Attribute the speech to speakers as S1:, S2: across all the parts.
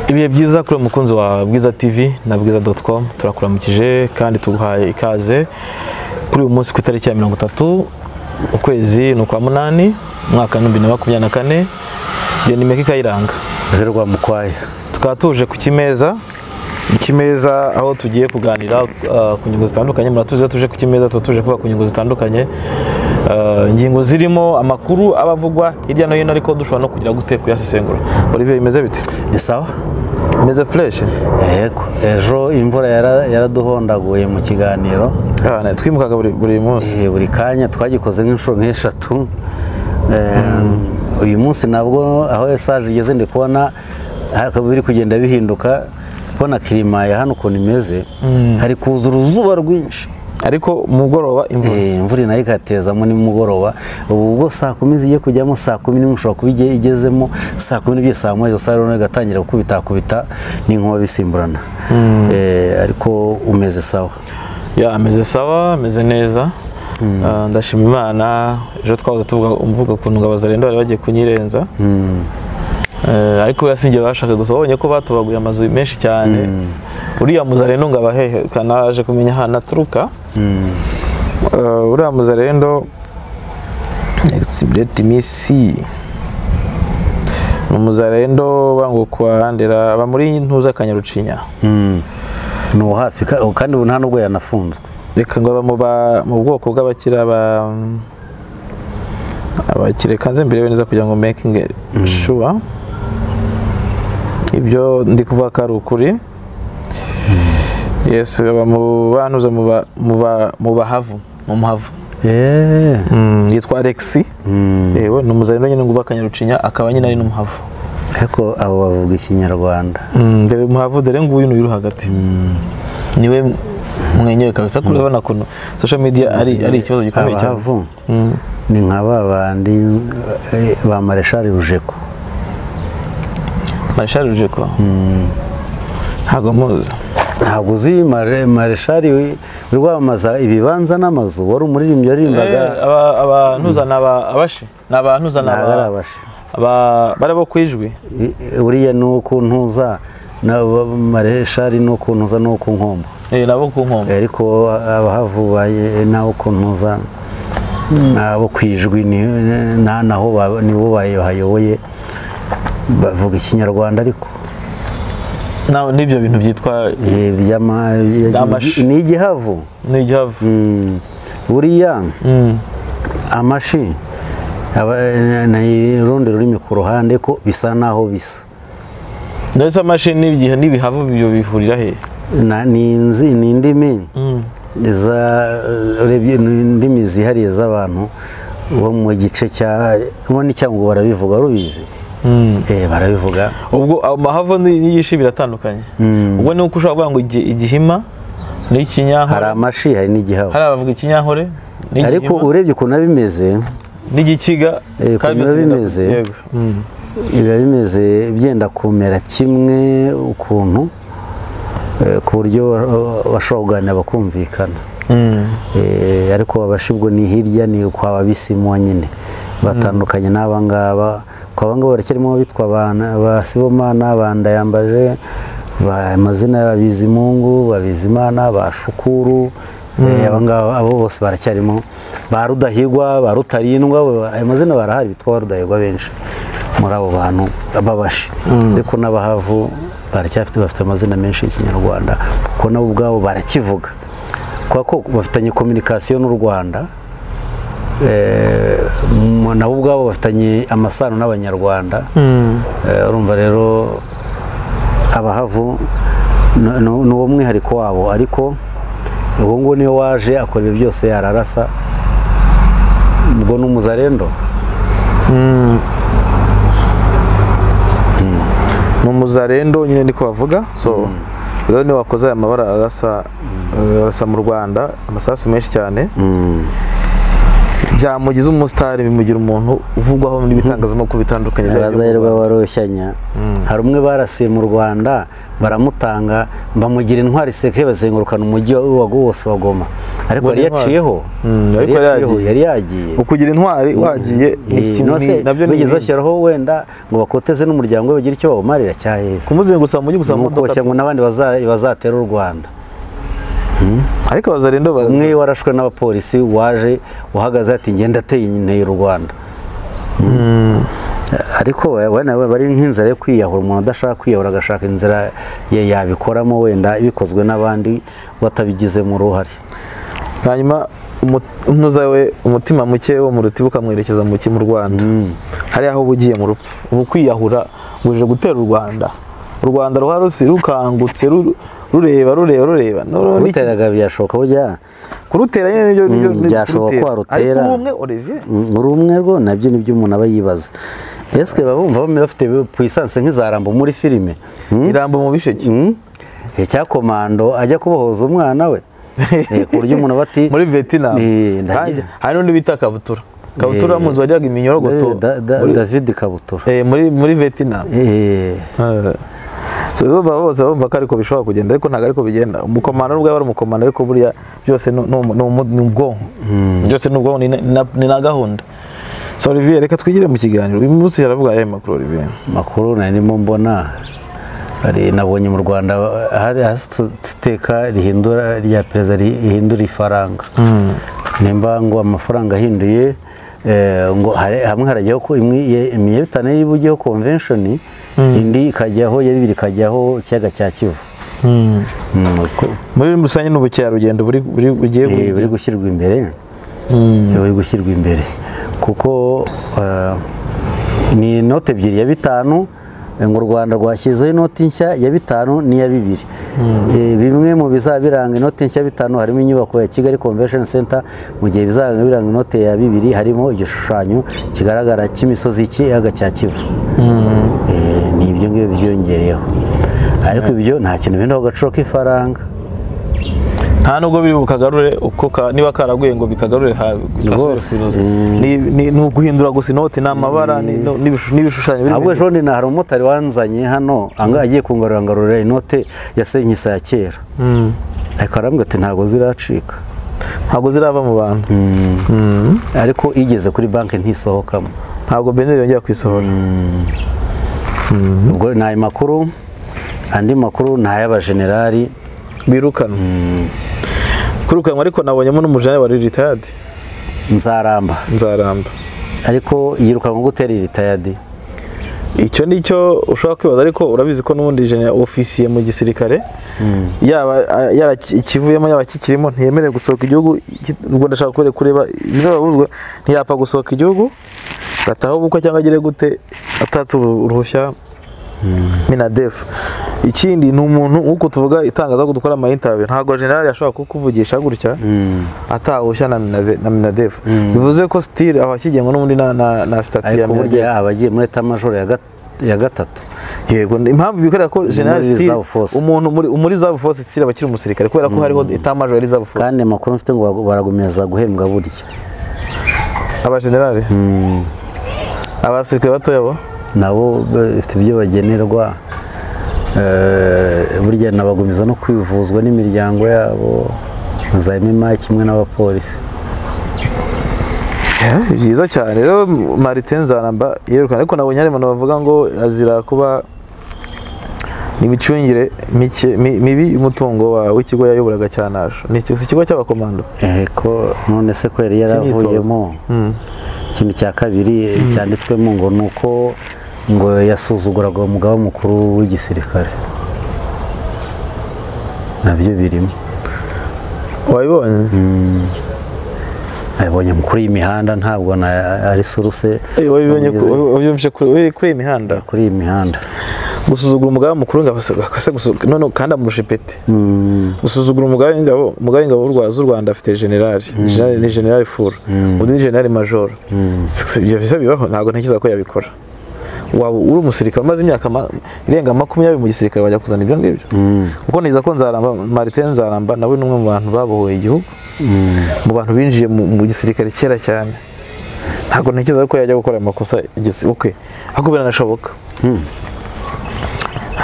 S1: ibihe byiza kuri umukunzi wa bwiza tv na bwiza doti komu turakuramukije kandi tuguhaye ikaze kuri uyu munsi ku itariki ya mirongo itatu ukwezi ni ukwa munani umwaka w'ibihumbi bibiri na makumyabiri na kane iyo ni meka ikayiranga
S2: rero rwamukwaya
S1: tukaba tuje ku kimeza ikimeza aho tugiye kuganira uh, ku ngingo zitandukanye muratuzi iyo tuje ku kimeza tuba tuje kuba ku ngingo zitandukanye Uh, ingingo zirimo amakuru aba avugwa hirya no hino ariko dushobora no kugira gute kuyasesengura olivier bimeze bite
S2: ni sawa
S1: bimeze fureshi
S2: yego ejo imvura yara- yaraduhondaguye mu kiganiro
S1: twimukaga buri, buri munsi
S2: Eh, buri kanya twagikoze nk'inshuro nk'eshatu Eh, uyu munsi nabwo aho esazi igeze ndi kubona haka- biri kugenda bihinduka kubona kirima ya hano ukuntu imeze hari kuza uruzuba rwinshi
S1: ariko mugoroba imvura
S2: Eh, imvura nayo ikatezamo nimugoroba ubu ubwo saa kumi zigiye kujyamo saa kumi nimwe ushobora kuba igihe igezemo saa kumi n'ebyiri saa moya gusa rero igatangira gukubitakubita n'inkuba bisimburana Eh, ariko umeze sawa
S1: ya ameze sawa ameze neza Uh, ndashima imana ejo twahoze tuvuga mvuga ukuntu ngo abazarenda bari bagiye kunyirenza Eh, ariko buriya sinjye bashaka gusa babonye ko batobaguye amazu menshi cyane uriya muzarendo ngo abahehe kanaje kumenya ahantu aturuka Eh, uriya muzarendo exibireti misi ni umuzarendo bangukwa handera aba muri ntuza kanyarucinya
S2: Mm. ni uwo hafi ka- kandi ubu nta nubwo yanafunzwe
S1: reka ngo aba mu ba- mu bwoko bw'abakira ba abakire kanze mbere neza kugira ngo making sure ibyo ndi kuvuga ko ari ukuri yesu aba mu bantuza mu ba- mu ba- mu bahavu mu muhavu
S2: Eh.
S1: Mm, yitwa alexi
S2: Mm.
S1: yewe ni umuzarendo nyine ngo uba akanyarucinya akaba nyine ari n'umuhavu
S2: ariko abo bavuga ikinyarwanda
S1: Mm, dore muhavu dore nguyu ni uri hagati niwe mwenyewe kabisa kuko urabona ukuntu social media ari ari ikibazo gikomeye cyane
S2: abahavu ni nka ba bandi eh, ba mareshari rujeko
S1: marishari rujeko ntabwo muzi
S2: ntabwo uzi Mare- mareshari wi- uri wamamaza ibibanza n'amazu wari umuririmbyi waririmbaga
S1: abantuza ni aba- abashi ni abantuza ni
S2: ntabwo ari
S1: aba-
S2: abashi
S1: aba- bari abo ku ijwi
S2: I- uriya ni uko ntuza na ba- mareshari ni uko ntuza ni uko nkombo
S1: Eh, ni abo ku nkombe
S2: Eh, ariko abahavubaye nawe uko ntuza nabo ku ijwi ni- na- naho ba- nibo bayoboye bavuga ikinyarwanda ariko
S1: Na- n'ibyo bintu byitwa
S2: Eh, by'ama-
S1: By'amashi.
S2: ni igihavu
S1: n'igihavu
S2: Mm. buriya amashi aba- ni urundi rurimi ku ruhande ko bisa naho bisa
S1: ndetse amashini n'igihe n'ibihavu ibyo bihurira he
S2: Na- ni inzi ni indimi za urebye ni indimi zihariye z'abantu bo mu gice cya bo n'icyangwa barabivuga rubizi eh barabivuga
S1: ubwo amahavu n'igishi biratandukanye ubwo ni uko ushobora kuvuga ngo igi- igihima
S2: hari
S1: n'ikinyankore
S2: amashi hari n'igihavu
S1: hari abavuga ikinyankore
S2: ariko
S1: n'igihima
S2: urebye ukuntu bimeze
S1: n'igikiga
S2: Eh,
S1: kandi byose
S2: ukuntu biba
S1: birakunda.
S2: bimeze.
S1: Yego. Mm.
S2: biba bimeze byenda kumera kimwe ukuntu eh, ku buryo eh, bashobora kuganira bakumvikana
S1: Mm.
S2: Eh, ariko abashibwo ni hirya ni kwa babisimu nyine batandukanye n'aba ngaba kwa bangaba baracyarimo abitwa abana- ba Sibomana bandayambaje ba amazina y'ababizimungu babizimana ba Shukuru eh, aba ngaba abo bose baracyarimo ba Rudahigwa ba Rutarindwa bo- ayo mazina barahari bitwa ba Rudahigwa benshi muri abo bantu babashi ariko n'abahavu baracyafite bafite amazina menshi y'ikinyarwanda kuko nabo ubwabo barakivuga kubera ko bafitanye kominikasiyo n'u Rwanda eh, mu- nabo ubwabo bafitanye amasano n'abanyarwanda Eh, urumva rero abahavu ni- ni ni uwo mwihariko wabo ariko uwo nguwo niyo waje akora ibyo byose yararasa ubwo ni umuzarendo
S1: ni umuzarendo nyine niko bavuga so rero niwe wakoze aya mabara arasa eh, arasa mu rwanda amasasu menshi cyane byamugize umusitari bimugira umuntu uvugwaho n'ibitangazamakuru bitandukanye bya-
S2: abaza rero baba baroshyanya hari umwe barasiye mu rwanda baramutanga bamugira intwari sekire bazengurukana umujyi wa- wose wa goma ariko yari
S3: intwari.
S2: yaciyeho
S3: Mm,
S2: yari
S3: ariko yari
S2: yaciyeho
S3: yagiye.
S2: yari yagiye
S3: ukugira intwari wagiye ni
S2: Eh,
S3: ikintu-
S2: nose
S3: ni- nabyo ni
S2: bigeze
S3: inkingi.
S2: bashyiraho wenda ngo bakoteze n'umuryango we bagire icyo bawumarira cyaheze
S3: kumuzengutsa mu mujyi gusa mu
S2: nuko
S3: modoka
S2: bashya ngo n'abandi baza- bazatera u rwanda
S3: ariko abazarendo baza
S2: umwe warashwe n'abapolisi waje uhagaze ati ngenda ateye inteye u rwanda ariko wenda bari nk'inzira yo kwiyahura umuntu adashaka kwiyahura agashaka inzira ya- yabikoramo wenda bikozwe n'abandi batabigizemo uruhare
S3: hanyuma umu- umutuza we umutima muke wo mu rutiba ukamwerekeza mu ki mu rwanda hari aho uba ugiye mu rupfu ubu kwiyahura ngo uje gutera u rwanda u rwanda ruha rusi rukangutse ru- rureba rureba rureba No- n'iki-
S2: uruteraga byashoboka burya
S3: kurutera nyine nibyo nibyo
S2: Mm,
S3: nibyo
S2: byashoboka
S3: kurutera.
S2: ko warutera.
S3: ariko ubumwe Olivier
S2: uri umwe rwo nabyo nibyo umuntu aba yibaza ese babumva bafite puissance nk'izarambo muri filime Hmm?
S3: irambo mu bisheke
S2: Hmm? Eh, cya komando ajya kubohoza umwana we Eh, ku buryo umuntu aba ati
S3: muri Vietnam
S2: Eh, ndagira-
S3: Kandi hari n'undi bita kabutura kabutura
S2: Eh,
S3: muzi wajyaga iminyorogoto
S2: Da- da-
S3: muri-
S2: david kabutura
S3: eh, muri muri Vietnam
S2: Eh,
S3: so baba bose bumva ko ariko bishobora kugenda ariko ntabwo ariko bigenda umukomando n'ubwo yaba ari umukomando ariko buriya byose ni- ni umu- ni umu- ni ubwonko byose ni ubwonko ni na- ni na- ni na gahunda so Olivier reka twigire mu kiganiro uyu munsi yaravuga ayahe makuru Olivier
S2: makuru narimo mbona hari- nabonye mu rwanda hari iteka rihindura rya perezida ri- rihindura ifaranga nimba ngo amafaranga ahinduye eh, ngo hari- hamwe harajyaho ko imwe ye- imyebitane iba ujyaho convention indi ikajyaho ya bibiri ikajyaho ikiyaga cya kivu Mm, uko-
S3: muri rusange ni ubukerarugendo buri buri bugiye
S2: eh, buri
S3: buri
S2: gushyirwa imbere buri gushyirwa imbere kuko eh, ni inote ebyiri ya bitanu eh, ngo u rwanda rwashyizeho inoti nshya ya bitanu n'iya bibiri Eh, bimwe mu bizabiranga inoti nshya ya bitanu harimo inyubako ya kigali convention center mu gihe bizaba biranga inote ya bibiri harimo igishushanyo kigaragara cy'imisozi y'ikiyaga cya kivu Eh, ni ibyo ngibyo byiyongereyeho ariko ibyo nta kintu bihindaho agaciro k'ifaranga
S3: nta nubwo biri bukagarure uko ka- niba karaguye ngo bikagarure ha-
S2: Rwose.
S3: kasubire ku iroza.
S2: Mm.
S3: Ni- ni ni uguhindura gusa inoti n'amabara ni- no- n'ibishu- n'ibishushanyo biri
S2: ahubwo ejo bundi na hari umumotari wanzanye hano anga agiye kungarura ngarurira inote ya senkisa ya kera
S3: Mm.
S2: ariko arambwira ati ntabwo ziracika
S3: ntabwo zirava mu bantu
S2: ariko igeze kuri banki ntisohokamo
S3: ntabwo beneri yongera kwisohora
S2: ubwo ni ayo makuru andi makuru ni ay'abajenerali
S3: birukanwa kwirukanwa ariko nabonyemo n'umujenerali wari ritayadi
S2: nzaramba
S3: nzaramba
S2: ariko yirukanwa gutera iritayadi
S3: icyo ni cyo ushobora kwibaza ariko urabizi ko n'ubundi jenera ofisiye mu gisirikare yaba a- yara- ikivuyemo yaba kikirimo ntiyemerewe gusohoka igihugu iki- ubwo ndashaka kure- kureba ibirabuzwa ntiyapfa gusohoka igihugu gataha ubukwe cyangwa agire gute atatse uru- uruhushya minadefu ikindi ni umuntu nk'uko tuvuga itangaza ko dukora amayintabiyu ntabwo generali ashobora kukuvugisha gutya atahushya na Minave- na minadefu bivuze ko sitire aba akigengwa n'ubundi na- na na sitati ya
S2: ariko
S3: minadefu
S2: burya abagiye muri etamajoro ya gat- ya gatatu
S3: yego ni- impamvu bikorera ko general
S2: Muri
S3: Steele
S2: reserve force.
S3: umuntu muri muri reserve force Steele aba akiri umusirikare kubera ko hariho etamage ya reserve force
S2: kandi amakuru mfite ngo baragu- baragumiriza guhembwa burya
S3: aba general abasirikare batoya bo
S2: nabo bafite ibyo bagenerwa Eh, burya nabagumiza no kwivuzwa n'imiryango yabo za MMA kimwe n'abapolisi
S3: byiza cyane rero Martin Nzaramba yerekana ariko nabonye hari abantu bavuga ngo azira kuba imicungire mike mi- mibi y'umutungo wa w'ikigo yayoboraga cyanaje ni ikigo- si ikigo cy'abakomando
S2: Eh, ko none se ko yari yaravuyemo ikintu cya kabiri cyanditswemo ngo ni uko ngo yasuzuguraga umugaba mukuru w'igisirikare nabyo birimo
S3: wabibonye
S2: abonye mukuru y'imihanda ntabwo na ari suruse
S3: Eh, wabibonye ku-
S2: amugeze
S3: wabyumvise kuri kuri iyi mihanda
S2: kuri iyi mihanda
S3: gusuzugura umugaba mukuru w'ingabo se- se gusu- none kandi amurusha ipeti gusuzugura umugaba w'ingabo umugaba w'ingabo w'u Rwa- z'u Rwanda afite generali Generali ni generali furu undi ni generali majoro Si- si- ibyo bisa bibaho ntabwo ntekereza ko yabikora waba uri umusirikare umaze imyaka ma- irenga makumyabiri mu gisirikare wajya kuzana ibyo ngibyo kuko neza ko nzaramba Martin Nzaramba nawe ni umwe mu bantu babohoye igihugu mu bantu binjiye mu mu gisirikare kera cyane ntabwo ntekereza ko yajya gukora amakosa igisi- okay akubera anashoboka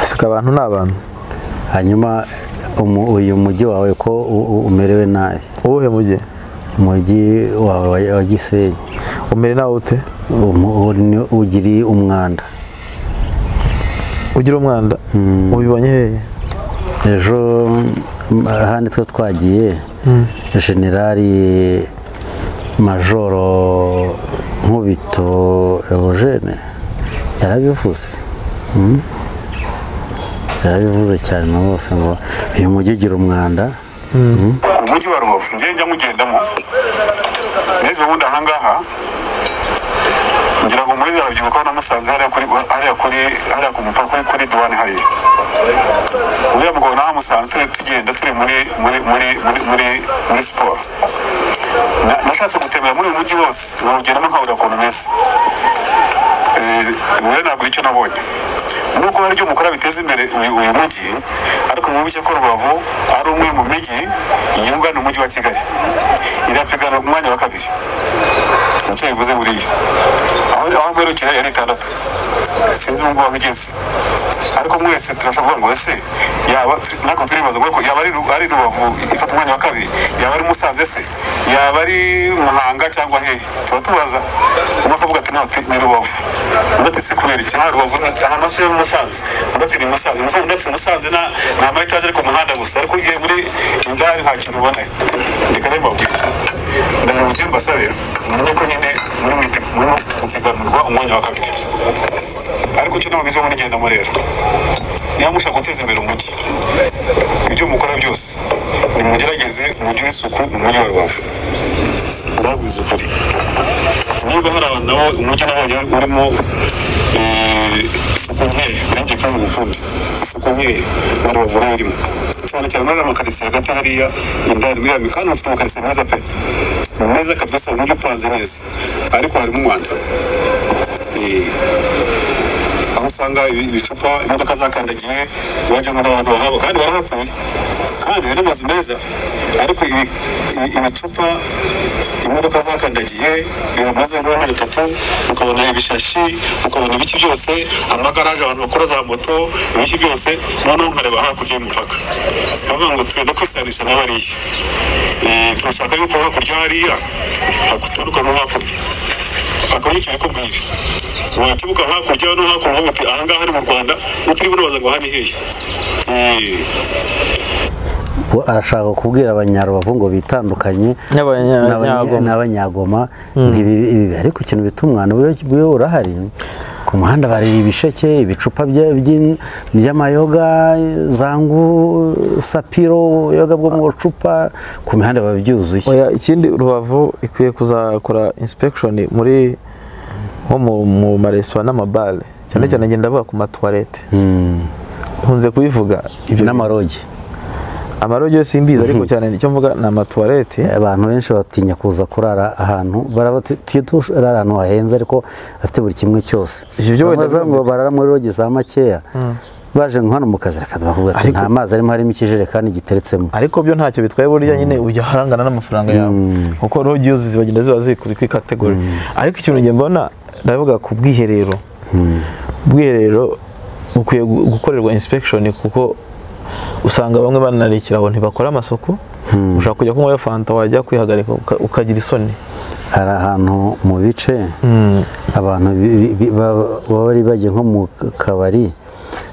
S3: asuka abantu ni abantu
S2: hanyuma umu- uyu mujyi wawe ko u- u- umerewe nabi
S3: uwuhe mujyi
S2: umujyi wawe wa- wa gisenyi
S3: umere nawe ute
S2: umu- u- ni- ugiri umwanda
S3: ugira umwanda ubibonye hehe
S2: ejo mm, ahandi twe twagiye generali majoro nkubito evogene yarabivuze Mm. yarabivuze cyane na bose ngo uyu mujyi ugira umwanda
S4: umujyi wa rubavu njye njya mugendamo neza ubundi ahangaha ngira ngo muri za rubyiruko namusanze hariya kuri hariya kuri hariya ku mupaka kuri kuri duwani hariya uriya mugabo nahamusanze turi tugenda turi muri muri muri muri muri muri siporo Na- nashatse gutembera muri uyu mujyi wose nkawugendamo nkawureba ukuntu umeze rero ntabwo icyo nabonye nubwo hari ibyo mukora biteza imbere uyu uyu mujyi ariko mubice ko rubavu ari umwe mu mijyi yungana umujyi wa kigali irapigana umwanya wa kabiri nicyo bivuze buriya aho aho mperukira yari itandatu sinzi ubu ngubu aho igeze ariko mwese turashobora kuvuga ngo ese yaba ntabwo turibaza ngo yaba ari Ru- ari rubavu ifata umwanya wa kabiri yaba ari musanze se yaba ari muhanga cyangwa hehe tuba tubaza umwe akavuga ati "No, ati, ni rubavu undi ati se kubera iki nta rubavu nta maso yo musanze undi ati ni musanze musanze undi ati musanze na ni ama etaje ari ku muhanda gusa ariko igihe muri indari nta kintu ubona reka rero mbabwire ndagira ngo ugende mbasabe mumenye ko nyine muri mu muri mu piganirwa umwanya wa kabiri ariko icyo ntabwo muri genda murera niba mushaka guteza imbere umujyi ibyo mukora byose nimugerageze umujyi w'isuku mu mujyi wa rubavu ndabwiza ukuri niba hari abantu nabo umujyi nabonye urimo eh, isuku nkeya nanjye kandi mufundi isuku nkeya na rubavu nayo irimo cyane cyane muri amakaritsiye hagati hariya indani muri yambi kandi bafite amakaritsiye meza pe meza kabisa umujyi upanze neza ariko harimo umwanda Eh, aho usanga ibi- ibicupa imodoka zakandagiye zibajyamo n'abantu bahaba kandi barahatuye kandi hari n'amazu meza ariko ibi- ibi- ibicupa imodoka zakandagiye bihamaze nk'amezi atatu ukabona ibishashi ukabona ibiki byose amagaraje abantu bakora za moto ibiki byose noneho nkareba hakurya y'umupaka bavuga ngo tugenda kwisanisha na bariya Eh, turashaka yuko hakurya hariya hakuturuka no hakurya akaba yicaye akubwira wakibuka hakurya no hakuno uvuga uti ahangaha ni mu rwanda utiriwe ubaza ngo aha ni hehe Eh,
S2: Ubu arashaka kubwira abanyarubavu ngo bitandukanye
S3: N'abanya-
S2: n'abanya-
S3: Nyagoma.
S2: n'abanyagoma ntibibe ibi ariko ikintu bituma umwana ubuyo- ubuyo urahari ku muhanda bari ibisheke ibicupa bya- by'in- by'amayoga zangu sapiro ubuyoga bwo mu bucupa ku mihanda biba byuzuye
S3: oya ikindi rubavu ikwiye kuzakora inspection muri nko mu, mu maresitora n'amabare cyane cyane ngenda avuga ku matuwarete
S2: Mm.
S3: nkunze kubivuga ibyo
S2: n'amarogi
S3: amarogi yo simbizi ariko cyane icyo mvuga ni amatuwarete
S2: abantu benshi batinya kuza kurara ahantu baraba tu- tujye turara ahantu hahenze ariko afite buri kimwe cyose
S3: Ibyo byo wenda
S2: baza ngo barara muri rogi za makeya baje nko hano mu kazi reka bakubwira ati
S3: Ariko-
S2: nta mazi arimo harimo ikijerekani giteretsemo
S3: ariko byo ntacyo bitwaye burya nyine ujya harangana n'amafaranga yawe kuko rogi yo zibagenda ziba ziri kuri kategori ariko ikintu njye mbona ndavuga ku bwiherero ubwiherero bukwiye gu- gukorerwa inspection kuko usanga bamwe banarikira aho ntibakora amasuku ushaka kujya kunywayo fanta wajya kwihagarika uka- ukagira isoni
S2: hari ahantu mu bice abantu bi- bi- bi- ba- baba bari bagiye nko mu kabari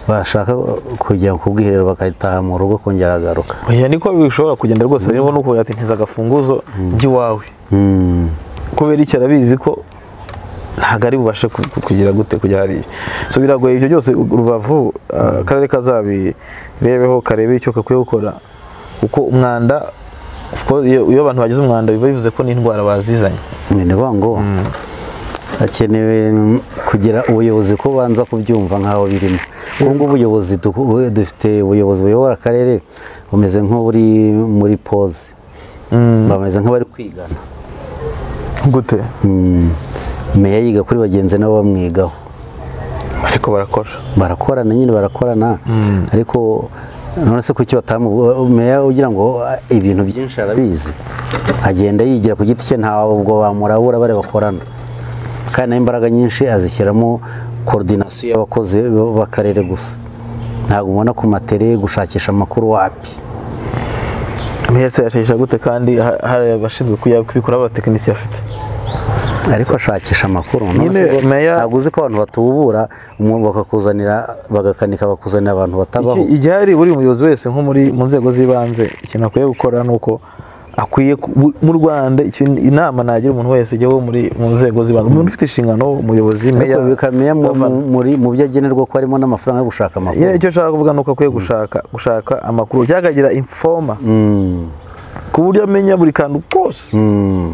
S2: bashaka kujya ku bwiherero bagataha mu rugo kongera agaruka
S3: oya niko bishobora kugenda rwose birimo nuko ati ntiza agafunguzo by'iwawe
S2: Mm.
S3: kubera iki arabizi ko ntabwo ari bubashe ku- ku- kugira gute kujya hariya so biragoye ibyo byose rubavu ah, akarere kazabirebeho karebe icyo gakwiye gukora kuko umwanda of course, iyo iyo abantu bagize umwanda biba bivuze ko n'indwara bazizanye
S2: ni ngombwa ngo hakenewe mm, kugira ubuyobozi ko banza kubyumva nk'aho birimo ubu ngubu ubuyobozi duku- dufite ubuyobozi buyobora akarere bumeze nk'uburi muri poze bameze nk'abari kwigana
S3: gute
S2: Mm. meya yiga kuri bagenzi nabo bamwigaho
S3: ariko barakora
S2: barakorana nyine barakorana ariko none se kuki batamu meya ugira ngo a- ibintu byinshi arabizi agenda yigira ku giti cye ntawe ubwo bamurabura bare bakorana kandi n'imbaraga nyinshi azishyiramo koordinasiyo y'abakozi b'akarere gusa ntabwo ubona ku matere gushakisha amakuru wapi
S3: mbese yashakisha gute kandi ha- hari abashinzwe kuya- kubikora abatekinisiye afite
S2: ariko ashakisha amakuru none
S3: Nyine
S2: se ko-
S3: Meya-
S2: ntabwo uzi ko abantu batubura umuntu bakakuzanira bagakanika bakuzanira abantu batabaho
S3: Iki- igihari buri muyobozi wese nko muri mu nzego z'ibanze ikintu akwiye gukora ni uko akwiye ku- bu- mu rwanda ikintu- inama nagira umuntu wese ujya wo muri mu nzego z'ibanze umuntu ufite inshingano umuyobozi meya
S2: ariko bikamenya mu-
S3: governor.
S2: mu- muri mu byo agenerwa ko harimo n'amafaranga yo gushaka amakuru
S3: Nyine icyo nshaka kuvuga ni uko akwiye gushaka gushaka amakuru cyangwa akagira informa
S2: Mm,
S3: ku buryo amenya buri kantu kose
S2: mm.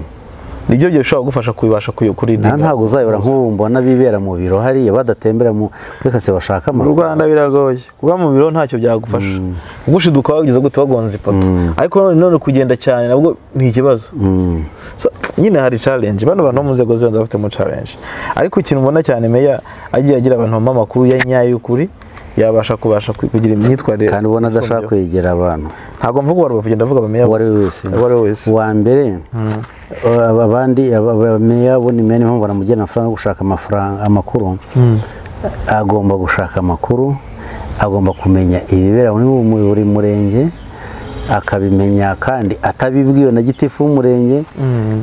S3: nibyo byo bishobora kugufasha kubibasha kuyo- kurinda
S2: nta ntabwo uzayobora nk'ubu mbona bibera mu biro hariya badatembera mu muri kase bashaka
S3: mu
S2: amakuru
S3: rwanda biragoye kuba mu biro ntacyo byagufasha gushiduka wageze gute wagonze ipoto ariko none none kugenda cyane nabwo ni ikibazo
S2: Mm,
S3: So, nyine hari challenge bano bantu bo mu nzego zibanza bafitemo challenge ariko ikintu ubona cyane meya agiye agira abantu bampa amakuru ya nyayo y'ukuri yabasha kubasha ku- kugira imyitwarire
S2: kandi ubona adashaka
S3: isomyeho.
S2: kwegera abantu
S3: ntabwo mvuga uwa rubavu ndavuga abameya
S2: uwo ari we wese
S3: uwo ari we wese
S2: wa mbere aba- abandi aba- abameya bo ni meya niyo mpamvu banamugenera amafaranga yo gushaka amafaranga amakuru agomba gushaka amakuru agomba kumenya ibibera muri bu- buri murenge akabimenya kandi atabibwiwe na gitifu w'umurenge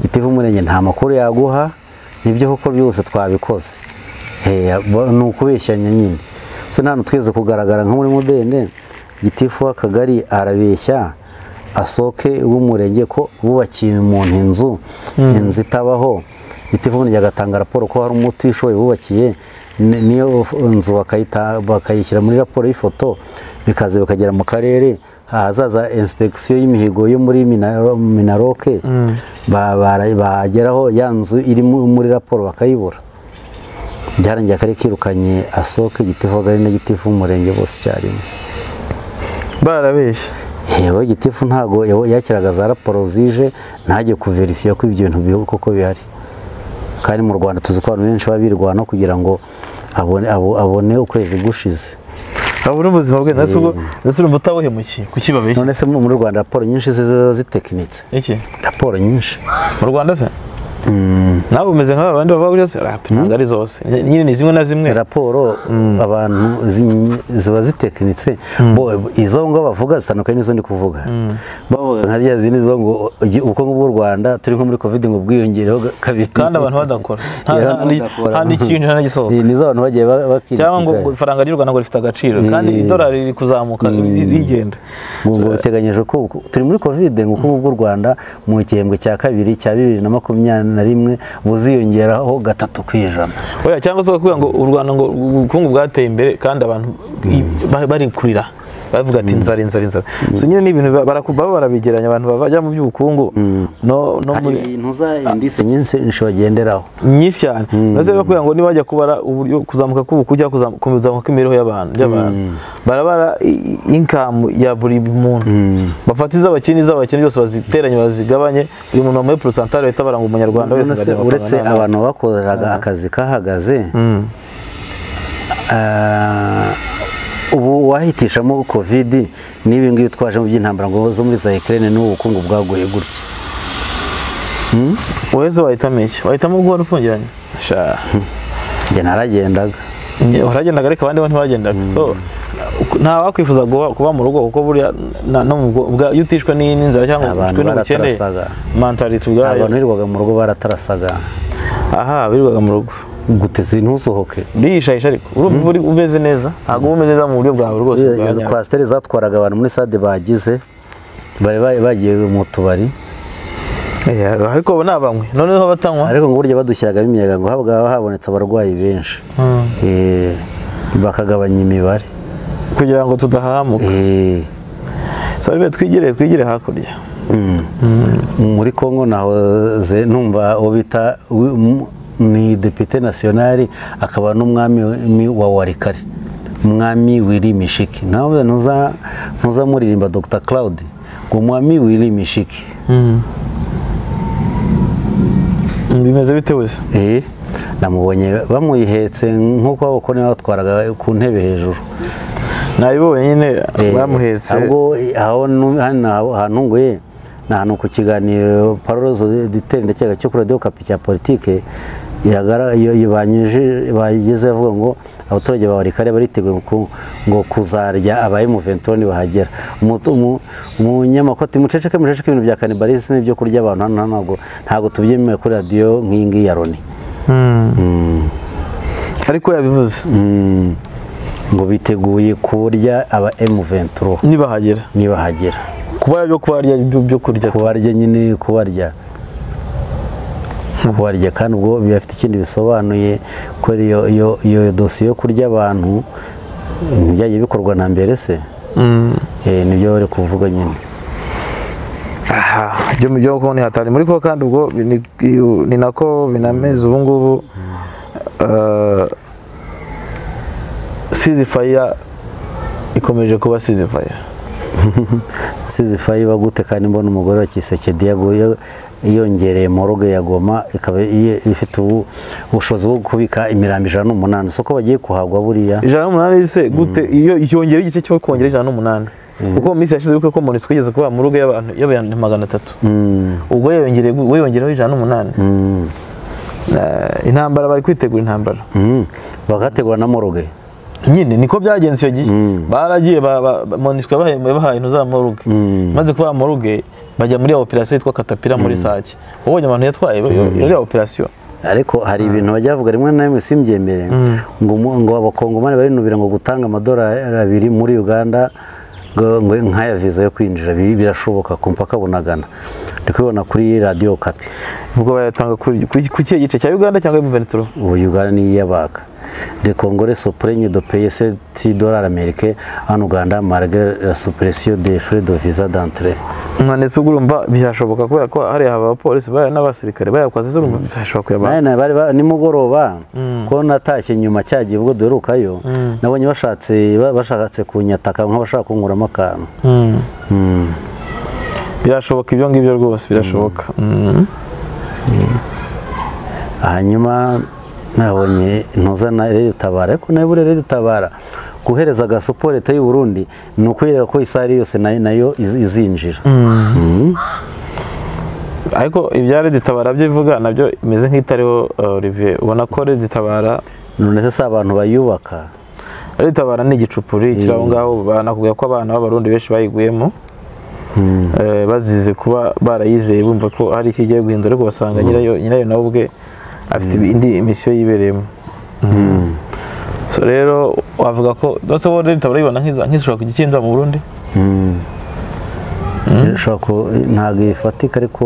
S2: gitifu w'umurenge nta makuru yaguha nibyo koko byose twabikoze Eh, abo- ni ukubeshyanya nyine so ntabwo twese kugaragara nka muri mudende gitifu w'akagari arabeshya asohoke w'umurenge ko bubakiye umuntu inzu inzu itabaho gitifu w'umurenge agatanga raporo ko hari umutishoboye bubakiye ni- niyo nzu bakayita- bakayishyira muri raporo y'ifoto bikaza bikagera mu karere ahazaza inspekisiyo y'imihigo yo muri Minaro- minaroke ba- bara- bageraho ya nzu iri mu- muri raporo bakayibura byarangiye akarere kirukanye asohoke gitifu w'akagari na gitifu w'umurenge bose icyarimwe
S3: barabeshye
S2: yewe gitifu ntago yawe- yakiraga za raporo zije ntajye kuverifiya ko ibyo bintu bihu koko bihari kandi mu rwanda tuzi ko abantu benshi baba birwana kugira ngo abone, abo- abone ukwezi gushize
S3: abura ubuzima bwe ndetse ubwo ndetse urumva utabuhemukiye kuki babeshya
S2: none se mu- muri rwanda raporo nyinshi ze ziba zitekinitse
S3: iki
S2: raporo nyinshi
S3: mu rwanda se nawe umeze nk'aba bandi baba buri wese rap ntabwo ari zose nyine ni zimwe na zimwe
S2: raporo abantu zi- ziba zitekinitse bo izo ngo bavuga zitandukanye n'izo ndi kuvuga bavuga nka rya zindi zivuga ngo "Ugi- ubukungu bw'u rwanda turi nko muri covid ngo bwiyongereho ga- kabiri
S3: kandi abantu badakora nta-
S2: Yeah,
S3: nta-
S2: abantu badakora.
S3: nta n'ikintu nta n'igisohoka
S2: Ni- nizo abantu bagiye ba- bakirikika
S3: cyangwa ngo ifaranga ry'u rwanda ngo rifite agaciro kandi
S2: Eh.
S3: idolari riri kuzamuka rigenda
S2: ngo ngo biteganyije ko uku- turi muri covid ngo ubukungu bw'u rwanda mu gihembwe cya kabiri cya bibiri na makumyabiri na rimwe buziyongeraho gatatu ku ijana
S3: Oya, cyangwa se kuvuga ngo u rwanda ngo ubukungu bwateye imbere kandi abantu i- ba- bari kurira bavuga ati inzara inzara inzara so nyine ni ibintu ba- baraku- baba barabigeranya abantu bajya mu by'ubukungu no no
S2: hari
S3: muri
S2: ibintu za indise nyinshi nyinshi bagenderaho
S3: nyinshi cyane ndetse bakubwira ngo nibajya kubara uburyo kuzamuka k'ubukungu cyangwa kuzam- kuzamuka kw'imibereho y'abantu by'abantu barabara inkamu ya buri muntu bafata iz'abakene iz'abakene byose baziteranye bazigabanye buri muntu wamuhe porosantari bahita baranga umunyarwanda wese
S2: Uretse-
S3: ngo arebe
S2: uretse
S3: amafaranga
S2: abantu bakoraga akazi kahagaze ah, ubu wahitishamo covid n'ibi ngibi utwaje mu by'intambara ngo zo muri za Ukraine n'ubu bukungu bwaguye gutya
S3: wese wahitamo iki wahitamo ubwo wari ufungiranye sha
S2: njye naragendaga
S3: Nge- waragendaga ariko abandi bo ntibagendaga so uku- nta wakwifuza kuba, kuba mu rugo kuko burya na- no mu bwo- bwa- iyo utishwe n'i- n'inzara cyangwa ngo
S2: Abantu
S3: ushwe n'ubukene
S2: baratarasaga.
S3: mentality
S2: abantu
S3: ubwayo
S2: birirwaga mu rugo baratarasaga
S3: aha birirwaga mu rugo
S2: guteze ntusohoke
S3: bihishahisha ariko urumva uba uri- umeze neza ntabwo uba umeze neza mu buryo bwawe rwose bwa
S2: Izo
S3: nyabwo.
S2: kwasiteri zatwaraga abantu muri sade bagize bari bari bagiye mu tubari
S3: Eh, ariko ubu ni abanywi noneho batanywa
S2: ariko ngo burya badushyiragamo imiyaga ngo habwa habonetse abarwayi benshi Eh, bakagabanya imibare
S3: kugira ngo tudahahamuka
S2: Eh,
S3: so rero twigire twigire hakurya
S2: mm. muri kongo nahoze numva uwo bita wi- m- ni depite nasiyonari akaba n'umwami mi- wa warikare umwami wiri mishiki nawe ntuza ntuza muririmba dr claude ngo umwami wiri mishiki
S3: bimeze bite wese
S2: Eh, namubonye bamuyihetse nk'uko abakoni batwaraga ku ntebe hejuru
S3: nabibonye nyine
S2: Eh,
S3: bamuhetse
S2: ahubwo eh, aho nu- hano aho- ahantu nguye ni ahantu ku kiganiro parorozo diteri ndekega cyo kuri radiyo kapi cya politike yagara- iyo iyo banyuji bageze avuga ngo abaturage ba warikare bariteguye ku- ngo kuzarya aba M23 nibahagera Umutu- umu- umunyamakoti muceceke muceceke ibintu bya kanibalisme ibyo kurya abantu hano ntabwo ntabwo tubyemewe kuri radiyo nk'iyi ngiyi ya Loni
S3: ariko yabivuze
S2: Mm. ngo biteguye kurya aba M23
S3: nibahagera
S2: nibahagera
S3: kuba byo kubarya ibyo byo kurya tu.
S2: kubarya nyine kubarya kubarya kandi ubwo biba bifite ikindi bisobanuye ko iyo iyo iyo dosiye yo kurya abantu ntibyagiye bikorwa na mbere se
S3: Mm.
S2: Eh, nibyo bari kuvuga nyine
S3: aha byo byo kuba hatari muri ko kandi ubwo ni ni nako binameze ubu ngubu eh, ceasefire ikomeje kuba ceasefire
S2: sizi fayiba gute kandi mbona umugore wa Kisekedi yaguye yongereye moroge ya Goma ikaba iye- ifite ubu- ubushobozi bwo kubika imirambi ijana n'umunani soko bagiye kuhagwa buriya
S3: ijana n'umunani se gute iyo yongera igice cyo kongera ijana n'umunani kuko mu minsi yashize kuko umuntu twigeze kuba mu rugo y'abantu y'abantu magana atatu
S2: Mm,
S3: ubwo yongereye we yongereho ijana n'umunani
S2: mm,
S3: Eh, intambara bari kwitegura intambara
S2: mm. bagategura na moroge
S3: nyine niko byagenze icyo gihe baragiye moniswe bahaye intuza moruge
S2: Mm.
S3: maze kuba moruge bajya muri ya operasiyo yitwa katapira muri sake ubonye abantu yatwaye muri ya operasiyo
S2: ariko hari ibintu bajya bavuga rimwe na rimwe simbyemere ngo mu- ngo abakongomani barinubira ngo gutanga amadolari abiri muri uganda ngo ngo nk'aya viza yo kwinjira bi- birashoboka ku mupaka bunagana ndi kubibona kuri radiyo kapi
S3: ubwo bayatanga kuri kuri- ku kihe gice cya uganda cyangwa imivenituro
S2: ubu uganda niyo iyabaga de congore soprene do peyese ti dolari amerike an uganda malgré la suppression de frais de visa d'entrée
S3: umwanditsi ugurumba byashoboka kubera ko hariya haba abapolisi baya n'abasirikare bayakwaze zurumva byashoboka kuyabana
S2: nayo bari ba- nimugoroba ko natashye nyuma cyagiye ubwo duherukayo nabonye bashatse ba- bashatse kunyataka nk'abashaka kunkuramo akantu
S3: birashoboka ibyo ngibyo rwose birashoboka Mm.
S2: hanyuma nabonye ntuza na rero tabara ariko nayo buriya rero tabara guhereza agasopo leta y'u Burundi ni ukwereka ko isari yose nayo nayo iz- izinjira
S3: ariko ibya reditabara byo ivuga nabyo imeze nk'itariho eh, Olivier ubona ko reditabara
S2: none se si abantu bayubaka
S3: aritabara ni igicupuri kiri aho ngaho banakubwira ko abana b'abarundi benshi bayiguyemo Eh, bazize kuba barayizeye bumva ko hari icyo igiye guhindura ariko basanga nyirayo nyirayo nawe ubwe afite indi misiyo yibereyemo So rero wavuga ko bose bo leta barayibona nk'iza- nk'ishobora kugikindura mu Burundi
S2: ishobora ku- ntabwo ifatika ariko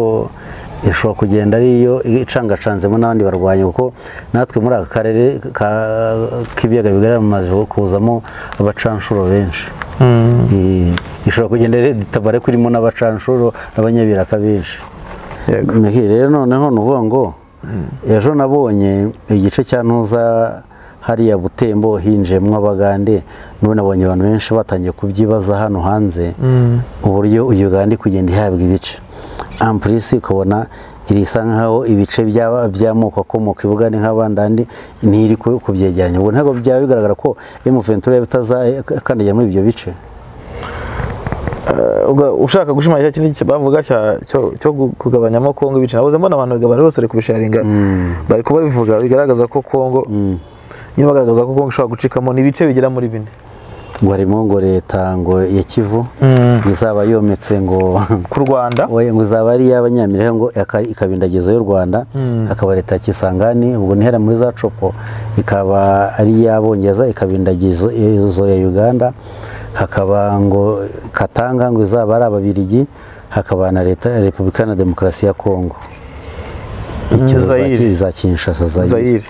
S2: ishobora kugenda ari yo icangacanzemo n'abandi barwanyi kuko natwe muri aka karere ka- k'ibiyaga bigari amaze kuzamo abacanshuro benshi Eh, ishobora kugenda rero itabare kurimo n'abacanshuro n'abanyabiraka benshi
S3: Yego.
S2: Meki, rero noneho ni uvuga ngo ejo nabonye igice cya ntuza hariya butembo hinjiyemo abagande n'ubu nabonye abantu benshi batangiye kubyibaza hano hanze uburyo uganda iri kugenda ihabwa ibice ampurisi ukabona irisa nk'aho ibice by'aba- by'amoko akomoka i bugande nk'abandandi ntiri ku- kubyegeranya ubwo ntabwo byaba bigaragara ko emuventura bitazakandagira muri ibyo bice
S3: Eh, uga- ushaka gushimangira cya kintu bavuga cya- cyo- cyo gu- kugabanyamo Kongo ibice nabuze mbona abantu bagabana bose bari kubisharinga bari kuba bivuga bigaragaza ko Kongo nyine bagaragaza ko Kongo ishobora gucikamo ni ibice bigera muri bine
S2: ngo harimo ngo leta ngo ya kivu
S3: Mm.
S2: ngo izaba yometse ngo
S3: ku Rwanda
S2: oya ngo izaba ari iy'abanyamirihe ngo aka- ikaba indagizo y'u rwanda hakaba leta ya kisangani ubwo ntihera muri za copo ikaba ari iy'abongereza ikaba indagizo izo ya uganda hakaba ngo katanga ngo izaba ari ababirigi hakaba na leta ya repubulika iharanira demokarasi ya kongo Icyo za-
S3: Zaire.
S2: za kinshasa zayiri
S3: Zaire